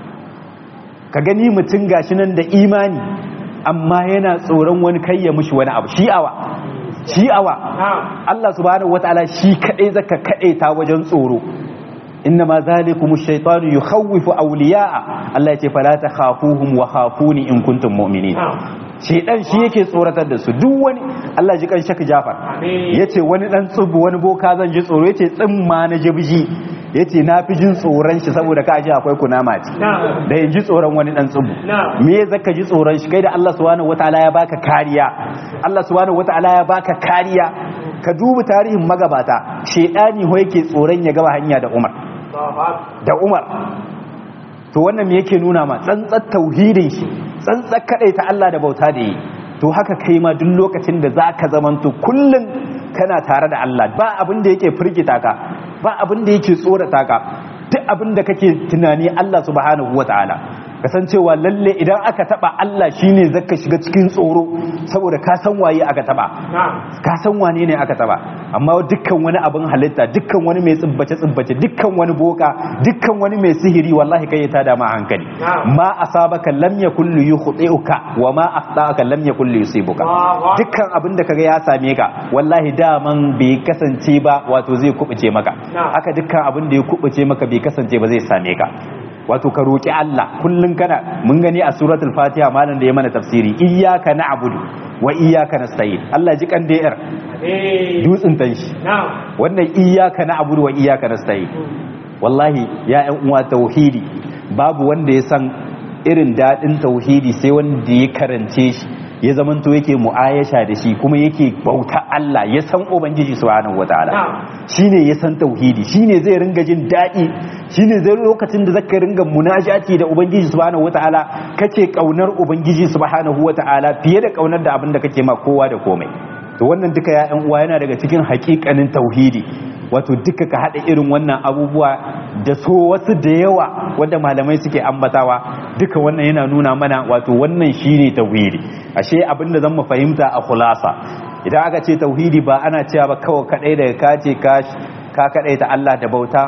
ka gani mutum gashi nan da imani amma yana tsoron wani kai ya mushi wani abu shi'awa shi'awa Allah subhanahu wataala shi kadai zaka kadaita wajen tsoro إنما ذلكم الشيطان يخوف أولياء الله يتي فلا تخافوهم وخافوني إن كنتم مؤمنين shaidan shi yake tsoratar da su duk wani Allah ji kan shaka Jafar yace wani dan tsubu wani boka zan ji tsoro yace tsimma na jibji yace na fi jin tsoron shi saboda ka ji akwai kunama ce da yin ji tsoron wani dan tsubu me ya zaka ji tsoron shi kai da Allah subhanahu wataala ya baka kariya Allah subhanahu wataala ya baka kariya ka duba tarihin magabata shaidani ho yake tsoron ya gaba hanya da Umar da Umar to wannan me yake nuna ma tsantsar tauhidin shi tsantsar ta Allah da bauta da yi to haka kai ma duk lokacin da zaka zamanto kullun kana tare da Allah ba abin da yake firgita ka ba abin da yake tsorata ka duk abin da kake tunani Allah subhanahu wataala kasancewa lalle idan aka taba Allah shine zaka shiga cikin tsoro saboda ka san waye aka taba ka san wane ne aka taba amma dukkan wani abin halitta dukkan wani mai tsibbace tsibbace dukkan wani boka dukkan wani mai sihiri wallahi kai ya tada ma hankali ma asabaka lam yakul yukhti'uka wa ma akhta'aka lam yakul yusibuka dukkan abin da kaga ya same ka wallahi daman bai kasance ba wato zai kubuce maka haka dukkan abin da ya kubuce maka bai kasance ba zai same ka wato ka roki Allah kullun kana mun gani a suratul fatiha malam da ya mana tafsiri iyyaka na'budu wa iyyaka nasta'in Allah ji kan da'ir dutsin tan shi wannan iyyaka na'budu wa iyyaka nasta'in wallahi ya ƴan uwa tauhidi babu wanda ya san irin dadin tauhidi sai wanda ya karance shi ya zamanto yake mu'ayasha da shi kuma yake bauta Allah ya san ubangiji subhanahu wataala shine ya san tauhidi shine zai ringa jin daɗi shine zai lokacin da zaka ringa munajati da ubangiji subhanahu wataala kace kaunar ubangiji subhanahu wataala fiye da kaunar da abin da kake ma kowa da komai to wannan duka ya ƴan uwa yana daga cikin haƙiƙanin tauhidi wato duka ka haɗa irin wannan abubuwa da so wasu da yawa wanda malamai suke ambatawa duka wannan yana nuna mana wato wannan shine tauhidi ashe abin da zan mu fahimta a khulasa idan aka ce tauhidi ba ana cewa ba kawai kadai daga ka ce ka kadai ta Allah da bauta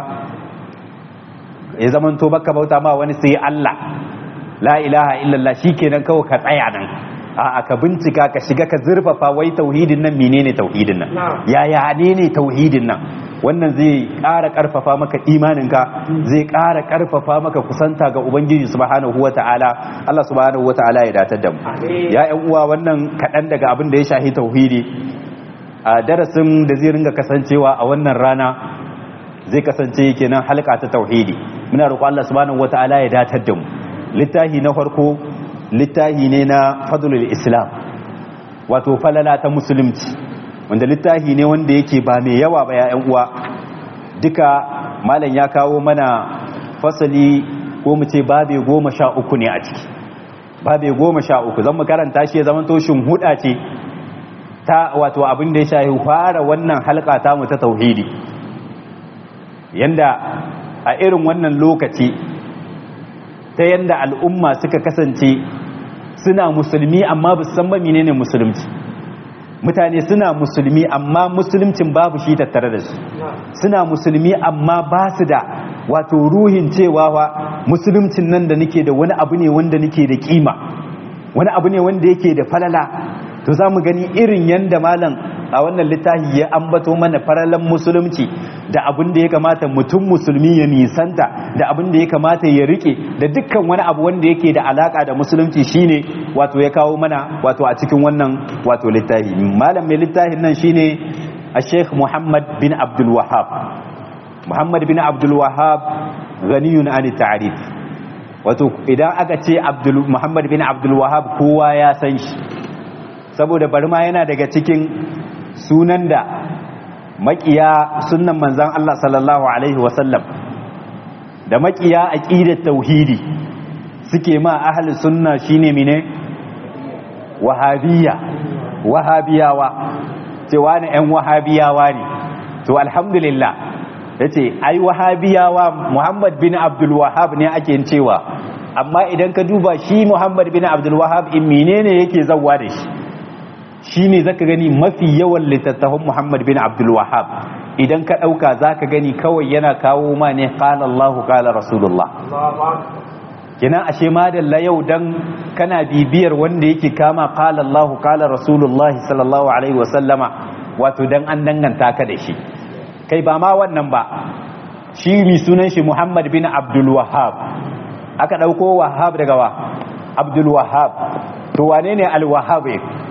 ya zaman to baka bauta ma wani sai Allah la ilaha illallah shikenan kawai ka tsaya nan a ka bincika ka shiga ka zurfafa wai tauhidin nan menene tauhidin nan yaya ne ne tauhidin nan wannan zai ƙara ƙarfafa maka imaninka zai ƙara ƙarfafa maka kusanta ga ubangiji subhanahu wata'ala Allah subhanahu wata'ala ya datar da mu ya ƴan uwa wannan kaɗan daga abin da ya shahi tauhidi a darasin da zai ringa kasancewa a wannan rana zai kasance kenan halka ta tauhidi muna roƙo Allah subhanahu wata'ala ya datar da mu littahi na farko littahi ne na fadlul islam wato falala ta musulunci wanda littafi ne wanda yake ba mai yawa ba ya'yan uwa duka malam ya kawo mana fasali ko mu ce babe goma sha uku ne a ciki babe goma sha uku zan mu karanta shi ya zama toshin huda ce ta wato abin da ya shahi fara wannan halka ta mu ta tauhidi yanda a irin wannan lokaci ta yanda al'umma suka kasance suna musulmi amma ba su san ba menene musulunci mutane suna musulmi amma musulmcin babu shi tattare da su suna musulmi amma ba su da wato ruhin cewa wa musulmcin nan da nake da wani abu ne wanda nake da kima wani abu ne wanda yake da falala to za mu gani irin yanda malam a wannan littafi ya ambato mana faralan musulunci da abin da ya kamata mutum musulmi ya nisanta da abin da ya kamata ya rike da dukkan wani abu wanda yake da alaka da musulunci shine wato ya kawo mana wato a cikin wannan wato littafi malam mai littafin nan shine a sheikh muhammad bin abdul wahab muhammad bin abdul wahab ghaniyun an ta'rif wato idan aka ce abdul muhammad bin abdul wahab kowa ya san shi saboda bari ma yana daga cikin sunan da makiya sunan manzan Allah sallallahu Alaihi wasallam da makiya aqidar tauhidi suke ma ahli sunna shine mine wahabiyya wahabiyawa cewa ne ƴan wahabiyawa ne to alhamdulillah yace ai wahabiyawa Muhammad bin Abdul Wahhab ne ake cewa amma idan ka duba shi Muhammad bin Abdul Wahhab in menene yake zawwa da shi shi ne zaka gani mafi yawan littattafan Muhammad bin Abdul Wahhab idan ka ɗauka zaka gani kawai yana kawo ma ne qala Allah qala Rasulullah kina ashe ma da yau dan kana bibiyar wanda yake kama qala Allah qala Rasulullah sallallahu alaihi wa sallama wato dan an danganta ka da shi kai ba ma wannan ba shi mi sunan shi Muhammad bin Abdul Wahhab aka ɗauko Wahhab daga wa Abdul Wahhab to wane ne al-Wahhab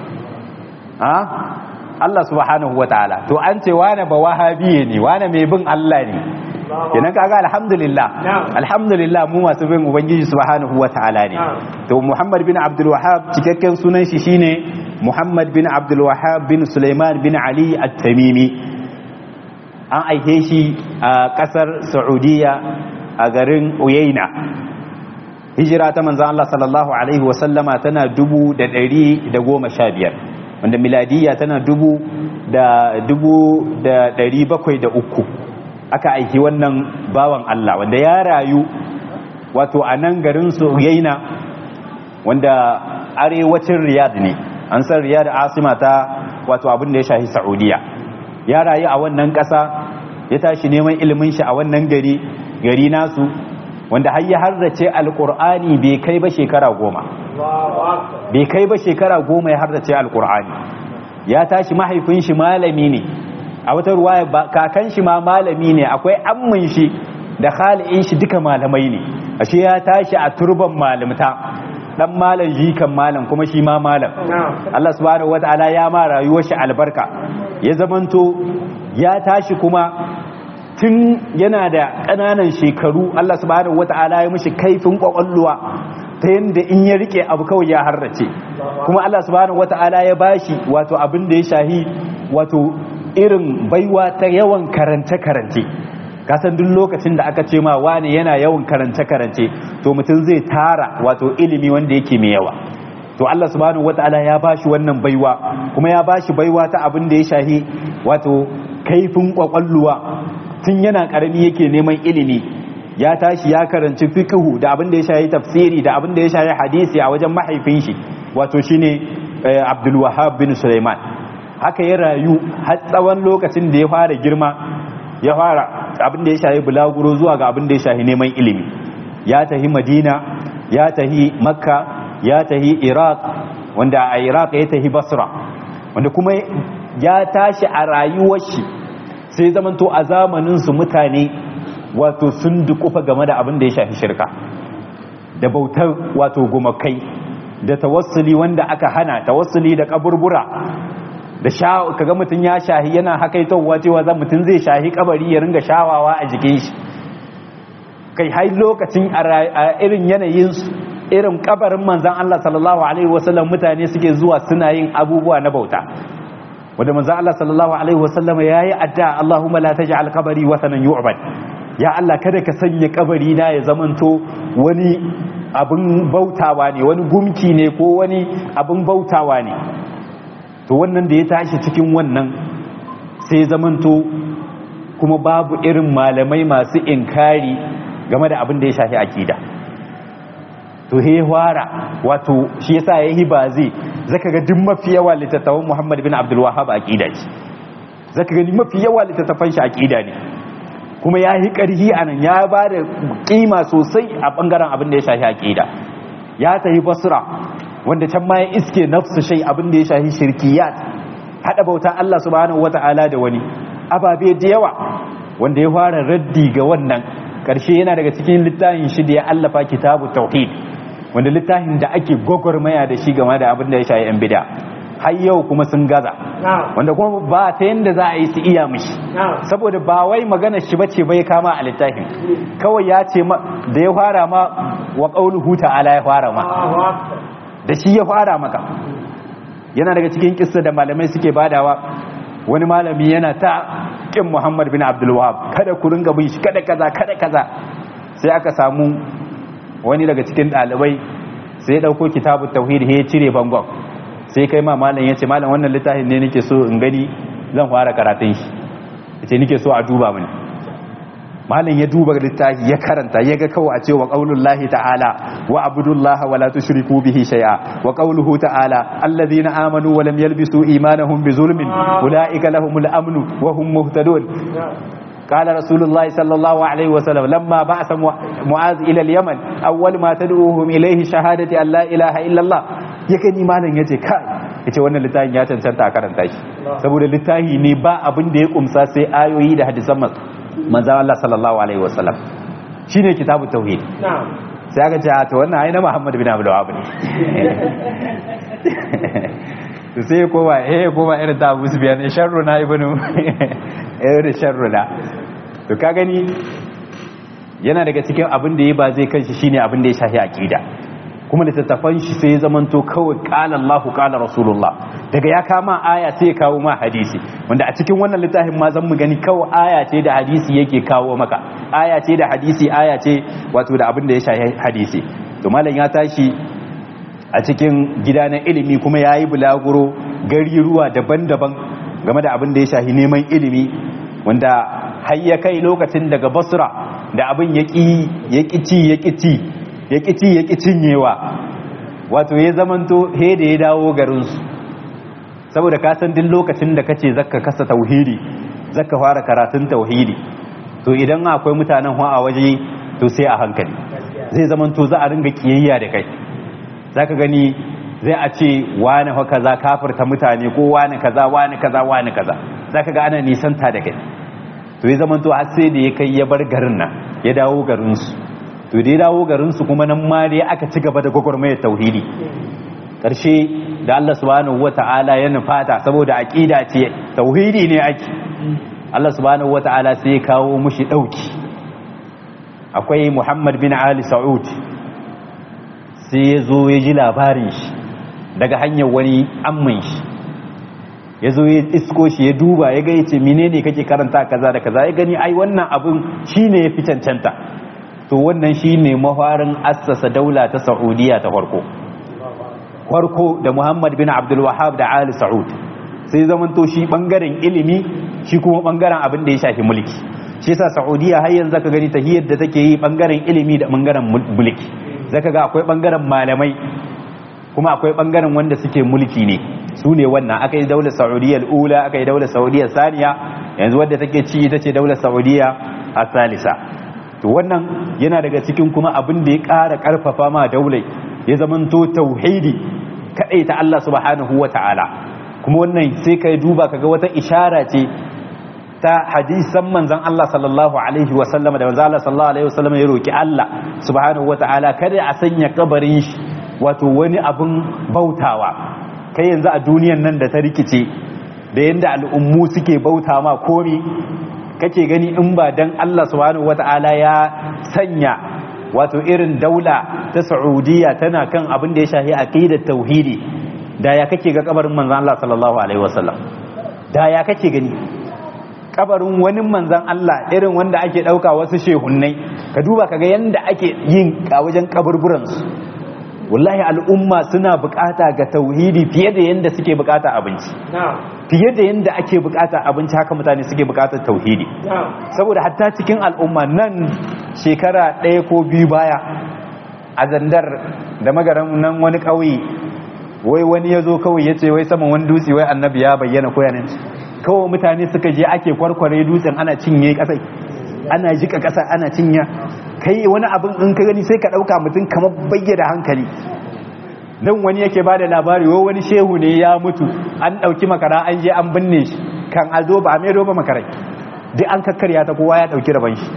ha Allah subhanahu wa ta'ala to an ce wane ba wahabiye ne wane mai bin Allah ne kenan kaga alhamdulillah alhamdulillah mu masu bin ubangiji subhanahu wa ta'ala ne to Muhammad bin Abdul Wahhab cikakken sunan shi shine Muhammad bin Abdul Wahhab bin Sulaiman bin Ali at-Tamimi an aike shi a kasar Saudiya a garin Uyaina hijira ta manzon Allah sallallahu alaihi wa sallama tana dubu da ɗari da goma sha biyar wanda miladiyya tana dubu da dubu da ɗari bakwai da uku aka aiki wannan bawan Allah wanda ya rayu wato a nan garin Suyaina wanda arewacin Riyadh ne an san Riyadh asima ta wato abin da ya shafi Saudiya ya rayu a wannan ƙasa ya tashi neman ilimin shi a wannan gari gari nasu wanda har ya harrace alkur'ani bai kai ba shekara goma bai kai ba shekara goma ya harrace alkur'ani ya tashi mahaifin shi malami ne a wata ruwaya kakan shi ma malami ne akwai ammin shi da khali'in shi duka malamai ne ashe ya tashi a turban malamta dan malam jikan malam kuma shi ma malam Allah subhanahu wataala ya ma rayuwar shi albarka ya zamanto ya tashi kuma tun yana da ƙananan shekaru Allah subhanahu wata'ala ya mishi kaifin kwakwalluwa ta yadda in ya rike abu kawai ya harrace kuma Allah subhanahu wata'ala ya bashi wato abin da ya shahi wato irin baiwa ta yawan karance-karance kasan duk lokacin da aka ce ma wani yana yawan karance-karance to mutum zai tara wato ilimi wanda yake mai yawa to Allah subhanahu wata'ala ya bashi wannan baiwa kuma ya bashi baiwa ta abin da ya shahi wato kaifin kwakwalluwa tun yana karami yake neman ilimi ya tashi ya karanci fiqhu da abin da ya shayi tafsiri da abin da ya shayi hadisi a wajen mahaifin shi wato shine Abdul Wahhab bin Sulaiman haka ya rayu har tsawon lokacin da ya fara girma ya fara abin da ya shayi bulaguro zuwa ga abin da ya shayi neman ilimi ya tahi Madina ya tahi Makka ya tahi Iraq wanda a Iraq ya tahi Basra wanda kuma ya tashi a rayuwar shi sai zamanto a zamaninsu mutane wato sun dukufa game da abin da ya shafi shirka da bautar wato gumakai da tawassuli wanda aka hana tawassuli da kaburbura da sha kaga mutum ya shahi yana hakaitowa cewa zan mutum zai shahi kabari ya ringa shawawa a jikin shi kai har lokacin a irin yanayin irin kabarin manzon Allah sallallahu alaihi wasallam mutane suke zuwa suna yin abubuwa na bauta wanda manzo Allah sallallahu alaihi wasallam yayi adda Allahumma la taj'al qabri wathanan yu'bad ya Allah kada ka sanya kabari na ya zamanto wani abin bautawa ne wani gumki ne ko wani abin bautawa ne to wannan da ya tashi cikin wannan sai zamanto kuma babu irin malamai masu inkari game da abin da ya shafi akida to he wara wato shi yasa yayi ba zai zaka ga duk mafi yawa littattafan Muhammad bin Abdul Wahhab aqida ce zaka gani mafi yawa littattafan shi aqida ne kuma ya yi karhi anan ya ba da kima sosai a bangaren abin da ya shafi aqida ya tafi Basra wanda can ma ya iske nafsu shay abin da ya shafi shirkiyat hada bauta Allah subhanahu wata'ala da wani ababe da yawa wanda ya fara raddi ga wannan karshe yana daga cikin littafin shi da ya allafa kitabu tauhid wanda littafin da ake gwagwarmaya da shi game da abin da ya shayi yan bida har yau kuma sun gaza wanda kuma ba ta yadda za a yi su iya mishi saboda ba wai magana shi bace bai kama a littafin kawai ya ce da ya fara ma wa qauluhu ta'ala ya fara ma da shi ya fara maka yana daga cikin kissa da malamai suke badawa wani malami yana ta kin Muhammad bin Abdul Wahab kada ku ringa bin shi kada kaza kada kaza sai aka samu wani daga cikin ɗalibai sai ya ɗauko kitabu tauhid ya cire bangon sai kai ma malam ya ce malam wannan littafin ne nake so in gani zan fara karatun shi ya ce nake so a duba mini malam ya duba littafi ya karanta ya ga kawai a ce wa qaulullahi ta'ala wa abudullaha wa la tushriku bihi shay'a wa qauluhu ta'ala alladhina amanu wa lam yalbisu imanahum bi zulmin ulaika lahumul amnu wa hum muhtadun قال رسول الله صلى الله عليه وسلم لما بعث معاذ إلى اليمن أول ما تدعوهم إليه شهادة أن لا إله إلا الله yakan imanin yace kai yace wannan littafin ya cancanta a karanta shi saboda littafi ne ba abin da ya kumsa sai ayoyi da hadisan manzon Allah sallallahu alaihi wasallam shine kitabu tauhid sai aka ce to wannan ai na Muhammad bin Abdul Wahhab ne to sai koma eh koma irin ta Abu Sufyan sharru na ibnu irin sharru na to ka gani yana daga cikin abin da ya ba zai kanshi shine abin da ya shafi aqida kuma littattafan shi sai ya zamanto kawai qala Allah qala Rasulullah daga ya kama aya sai ya kawo ma hadisi wanda a cikin wannan littafin ma zan mu gani kawai aya ce da hadisi yake kawo maka aya ce da hadisi aya ce wato da abin da ya shafi hadisi to malam ya tashi a cikin gida na ilimi kuma ya yi bulaguro gari ruwa daban-daban game da abin da ya shafi neman ilimi wanda har ya kai lokacin daga basra da abin ya ƙi ci ya ƙi ci ya ƙi ci ya ƙi cinyewa wato ya zamanto he da ya dawo garinsu saboda ka san duk lokacin da kace zaka kasa tauhidi zaka fara karatun tauhidi to idan akwai mutanen hu a waje to sai a hankali zai zaman to za a ringa kiyayya da kai zaka gani zai a ce wani fa kaza kafirta mutane ko wani kaza wani kaza wani kaza zaka ga ana nisanta da kai to ya zaman to har sai da ya kai ya bar garin nan ya dawo garin su to da ya dawo garin su kuma nan ma dai aka ci gaba da gwagwarmayar tauhidi karshe da Allah subhanahu wata'ala ya nufata saboda aqida ce tauhidi ne ake Allah subhanahu wata'ala sai ya kawo mushi dauki akwai Muhammad bin Ali Saud sai ya zo ya ji labarin shi daga hanyar wani amman shi ya zo ya isko shi ya duba ya ga yace menene kake karanta kaza da kaza ya gani ai wannan abun shine ya fi cancanta to wannan shine mafarin assasa daula ta Saudiya ta farko farko da Muhammad bin Abdul Wahhab da Ali Saud sai zamanto shi bangaren ilimi shi kuma bangaren abin da ya shafi mulki shi yasa Saudiya har yanzu zaka gani tahiyar da take yi bangaren ilimi da bangaren mulki zaka ga akwai bangaren malamai kuma akwai bangaren wanda suke mulki ne su ne wannan aka yi daular Saudiya ula aka yi daular Saudiya saniya yanzu wadda take ci ita ce daular Saudiya a salisa to wannan yana daga cikin kuma abin da ya ƙara ƙarfafa ma daulai ya zamanto tauhidi kadai ta Allah subhanahu ta'ala kuma wannan sai kai duba kaga wata ishara ce ta hadisan manzon Allah sallallahu alaihi wa sallama da manzon Allah sallallahu alaihi wa sallama ya roki Allah subhanahu ta'ala kada a sanya kabarin shi wato wani abin bautawa kai yanzu a duniyan nan da ta rikice da yanda al'ummu suke bauta ma komi kake gani in ba dan Allah subhanahu ta'ala ya sanya wato irin daula ta Saudiya tana kan abin da ya shahi aqidar tauhidi da ya kake ga kabarin manzon Allah sallallahu alaihi wasallam da ya kake gani kabarin wani manzon Allah irin wanda ake dauka wasu shehunnai ka duba kaga yanda ake yin a wajen kaburburan su wallahi al'umma suna bukata ga tauhidi fiye da yanda suke bukata abinci fiye da yanda ake bukata abinci haka mutane suke bukatar tauhidi saboda hatta cikin al'umma nan shekara ɗaya ko biyu baya a zandar da magaran nan wani ƙauye wai wani ya zo kawai ya ce wai saman wani dutse wai annabi ya bayyana ko yanin kawai mutane suka je ake kwarkware dutsen ana cinye ƙasai ana jika ƙasa ana cinya kai wani abin in ka gani sai ka ɗauka mutum kamar bayyana hankali nan wani yake ba da labari wai wani shehu ne ya mutu an ɗauki makara an je an binne shi kan a zo ba a mai ba makarai duk an kakkarya ta kowa ya ɗauki rabon shi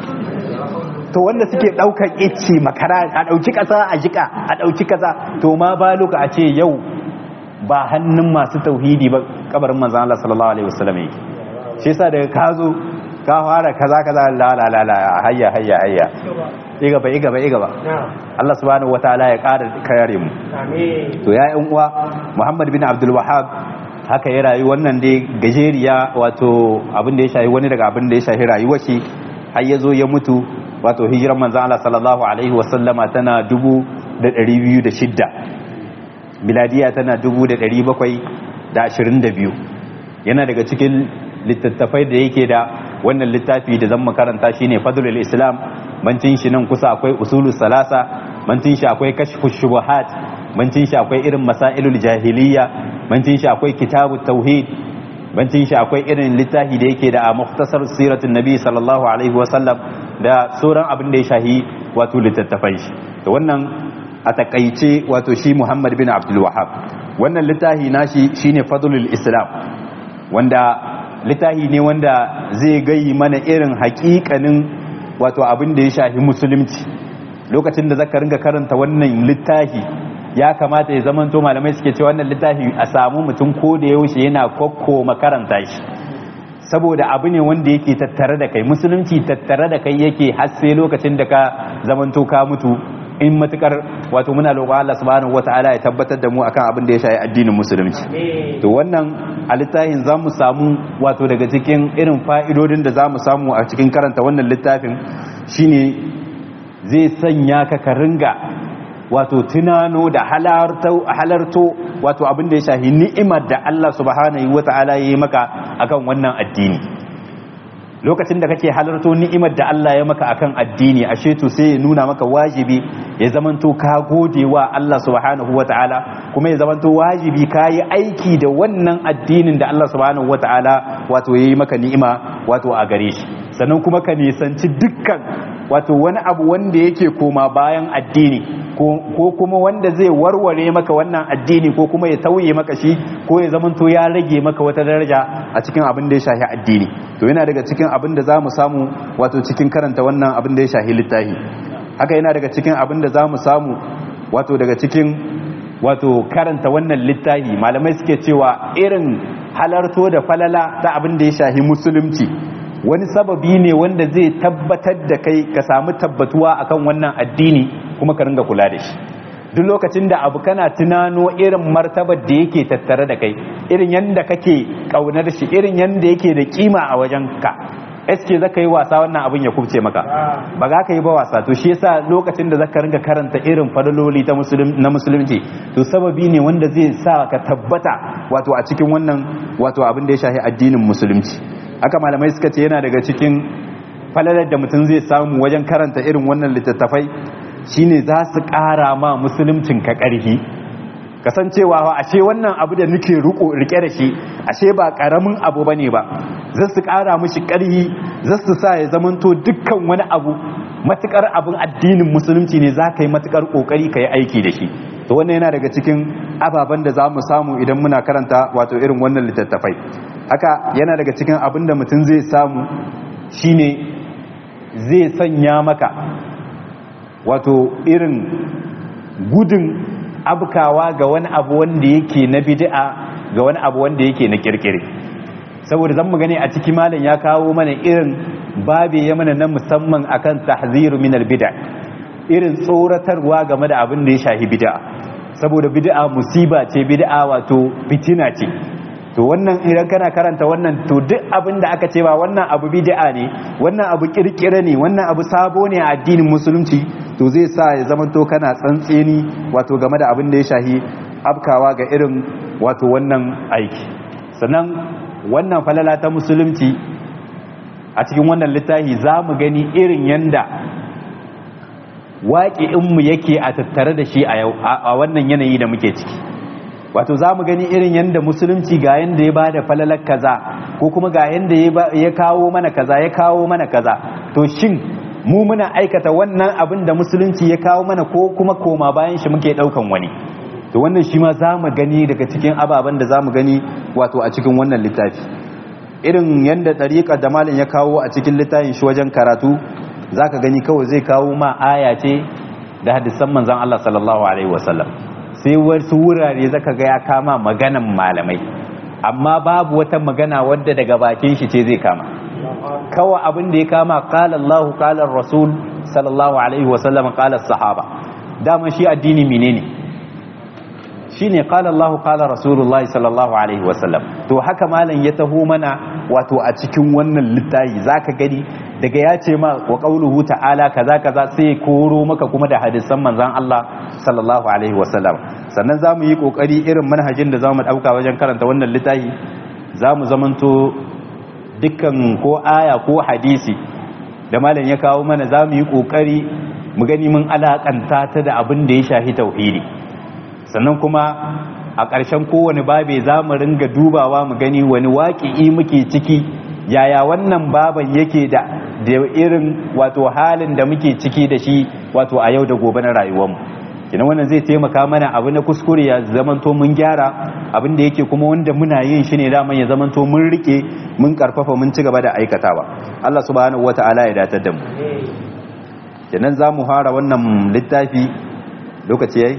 to wanda suke ɗaukar ice makara a ɗauki ƙasa a jika a ɗauki ƙasa to ma ba loka a ce yau ba hannun masu tauhidi ba kabarin manzan Allah sallallahu alaihi wasallam yake shi yasa daga ka zo ka fara kaza kaza la la la la hayya hayya hayya iga ba iga ba iga ba Allah subhanahu wataala ya ƙara kare mu to ya yan uwa Muhammad bin Abdul Wahhab haka ya rayu wannan dai gajeriya wato abin da ya shahi wani daga abin da ya shahi rayuwar shi har ya zo ya mutu wato hijiran manzan Allah sallallahu alaihi wasallama tana dubu da ɗari biyu da shidda miladiya tana dubu da ɗari bakwai da ashirin da biyu yana daga cikin littattafai da yake da wannan littafi da zan makaranta shine fadlul islam bancin shi nan kusa akwai usulul salasa bancin shi akwai kashfu shubuhat bancin shi akwai irin masailul jahiliya bancin shi akwai kitabut tauhid bancin shi akwai irin littafi da yake da a muhtasar siratun nabi sallallahu alaihi wasallam da sauran abin da ya shahi wato littattafai shi da wannan a takaice wato shi muhammad bin abdul wahab wannan littafi nashi shine fadlul islam wanda littafi ne wanda zai gayi mana irin hakikanin wato abin da ya shahi musulunci lokacin da zaka ringa karanta wannan littafi ya kamata ya zamanto malamai suke ce wannan littafi a samu mutum ko da yaushe yana kokko makaranta shi saboda abu ne wanda yake tattare da kai musulunci tattare da kai yake har sai lokacin da ka zamanto ka mutu in matukar wato muna roƙon Allah subhanahu wataala ya tabbatar da mu akan abin da ya shafi addinin musulunci to wannan a littafin za mu samu wato daga cikin irin fa'idodin da za mu samu a cikin karanta wannan littafin shine zai sanya ka ka ringa wato tunano da halarto wato abin da ya shahi ni'imar da Allah subhanahu wata'ala ya yi maka akan wannan addini lokacin da kake halarto ni'imar da Allah ya maka akan addini ashe to sai ya nuna maka wajibi ya zamanto ka gode wa Allah subhanahu wata'ala kuma ya zamanto wajibi ka yi aiki da wannan addinin da Allah subhanahu wata'ala wato ya yi maka ni'ima wato a gare shi sannan kuma ka nisanci dukkan wato wani abu wanda yake koma bayan addini ko kuma wanda zai warware maka wannan addini ko kuma ya tauye maka shi ko ya zamanto ya rage maka wata daraja a cikin abin da ya shahi addini to yana daga cikin abin da za mu samu wato cikin karanta wannan abin da ya shahi littafi haka yana daga cikin abin da za mu samu wato daga cikin wato karanta wannan littafi malamai suke cewa irin halarto da falala ta abin da ya shahi musulunci wani sababi ne wanda zai tabbatar da kai ka samu tabbatuwa akan wannan addini kuma ka ringa kula da shi duk lokacin da abu kana tunano irin martabar da yake tattare da kai irin yanda kake kaunar shi irin yanda yake da kima a wajen ka eske zaka yi wasa wannan abin ya kubce maka ba za ka yi ba wasa to shi yasa lokacin da zaka ringa karanta irin fadaloli ta na musulunci to sababi ne wanda zai sa ka tabbata wato a cikin wannan wato abin da ya shafi addinin musulunci haka malamai suka ce yana daga cikin falalar da mutum zai samu wajen karanta irin wannan littattafai shine za su ƙara ma musuluncin ka ƙarfi kasancewa ashe wannan abu da nake rike da shi ashe ba ƙaramin abu bane ba za su ƙara mishi ƙarfi za su sa ya zamanto dukkan wani abu matukar abin addinin musulunci ne za ka yi matukar ƙoƙari ka yi aiki da shi to wannan yana daga cikin ababen da za mu samu idan muna karanta wato irin wannan littattafai haka yana daga cikin abin da mutum zai samu shine zai sanya maka wato irin gudun abkawa ga wani abu wanda yake na bid'a ga wani abu wanda yake na kirkire saboda zan mu gani a ciki malam ya kawo mana irin babe ya mana na musamman akan tahziru min bid'a irin tsoratarwa game da abin da ya shahi bid'a saboda bid'a musiba ce bid'a wato fitina ce to wannan idan kana karanta wannan to duk abin da aka ce ba wannan abu bid'a ne wannan abu kirkire ne wannan abu sabo ne a addinin musulunci to zai sa ya zama to kana tsantseni wato game da abin da ya shahi afkawa ga irin wato wannan aiki sannan wannan falala ta musulunci a cikin wannan littafi za mu gani irin yanda waƙi'inmu yake a tattare da shi a yau a wannan yanayi da muke ciki wato za mu gani irin yadda musulunci ga yadda ya ba da falalar kaza ko kuma ga yadda ya kawo mana kaza ya kawo mana kaza to shin mu muna aikata wannan abin da musulunci ya kawo mana ko kuma koma bayan shi muke daukan wani to wannan shi ma za mu gani daga cikin ababen da za mu gani wato a cikin wannan littafi irin yadda ɗariƙar da malin ya kawo a cikin littafin shi wajen karatu za ka gani kawai zai kawo ma aya ce da hadisan manzan Allah sallallahu alaihi wasallam sai wasu wurare zaka ga ya kama maganan malamai amma babu wata magana wadda daga bakin shi ce zai kama kawai abin da ya kama qala Allah qala Rasul sallallahu alaihi wasallam qala sahaba dama shi addini menene shine qala Allah qala Rasulullahi sallallahu alaihi wasallam to haka malam ya taho mana wato a cikin wannan littafi zaka gani daga ya ce ma wa qauluhu ta'ala kaza kaza sai koro maka kuma da hadisan manzon Allah sallallahu alaihi wasallam sannan zamu yi kokari irin manhajin da zamu dauka wajen karanta wannan littafi zamu zamanto dukkan ko aya ko hadisi da malam ya kawo mana zamu yi kokari mu gani mun alakanta ta da abin da ya shafi tauhidi sannan kuma a ƙarshen kowane babe za mu ringa dubawa mu gani wani waƙi'i muke ciki yaya wannan baban yake da da irin wato halin da muke ciki da shi wato a yau da gobe na rayuwarmu kina wannan zai taimaka mana abu na kuskure ya zamanto mun gyara abin da yake kuma wanda muna yin shi ne daman ya zamanto mun rike mun karfafa mun ci gaba da aikatawa Allah subhanahu wata'ala ya datar da mu kenan za mu fara wannan littafi lokaci yayi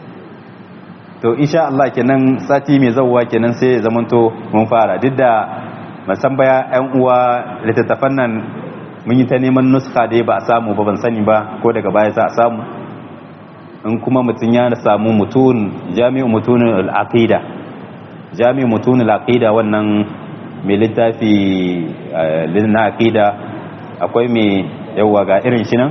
to insha Allah kenan sati mai zawwa kenan sai ya zamanto mun fara duk da musan baya yan uwa littattafan nan mun yi ta neman nuska dai ba a samu ba ban sani ba ko daga baya za a samu in kuma mutum ya samu mutun jami'u mutunin al'aqida jami'u mutunin al'aqida wannan mai littafi na aqida akwai mai yawa ga irin shi nan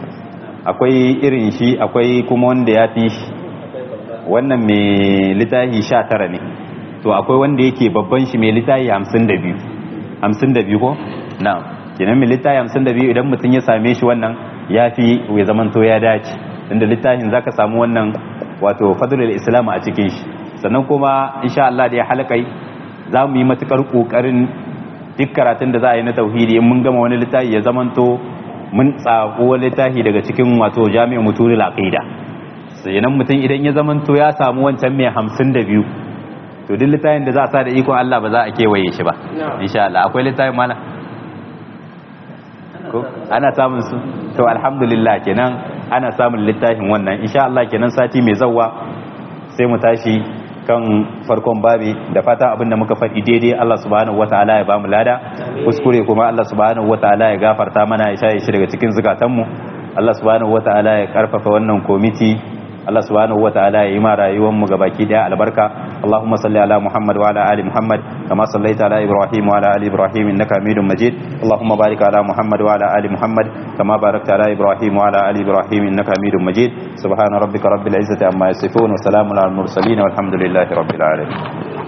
akwai irin shi akwai kuma wanda ya fi shi wannan mai littafi sha tara ne to akwai wanda yake babban shi mai littafi hamsin da biyu hamsin da biyu ko na kenan mai littafi hamsin da biyu idan mutum ya same shi wannan ya fi ya zamanto ya dace inda littafin za ka samu wannan wato fadlul islam a cikin shi sannan kuma insha Allah da ya halakai za mu yi matukar kokarin duk karatun da za a yi na tauhidi in mun gama wani littafi ya zamanto mun tsako wani littafi daga cikin wato jami'in mutunil aqida sannan mutum idan ya zamanto ya samu wancan mai hamsin da biyu to duk littafin da za a sa da ikon Allah ba za a kewaye shi ba insha Allah akwai littafin malam ko ana samun su to alhamdulillah kenan ana samun littafin wannan insha Allah kenan sati mai zawwa sai mu tashi kan farkon babi da fata abinda muka faɗi daidai Allah subhanahu wataala ya bamu lada kuskure kuma Allah subhanahu wataala ya gafarta mana ya shaye shi daga cikin zukatanmu Allah subhanahu wataala ya karfafa wannan komiti Allah subhanahu wataala ya yi ma rayuwar mu gabaki daya albarka اللهم صل على محمد وعلى ال محمد كما صليت على ابراهيم وعلى ال ابراهيم انك حميد مجيد اللهم بارك على محمد وعلى ال محمد كما باركت على ابراهيم وعلى ال ابراهيم انك حميد مجيد سبحان ربك رب العزه عما يصفون وسلام على المرسلين والحمد لله رب العالمين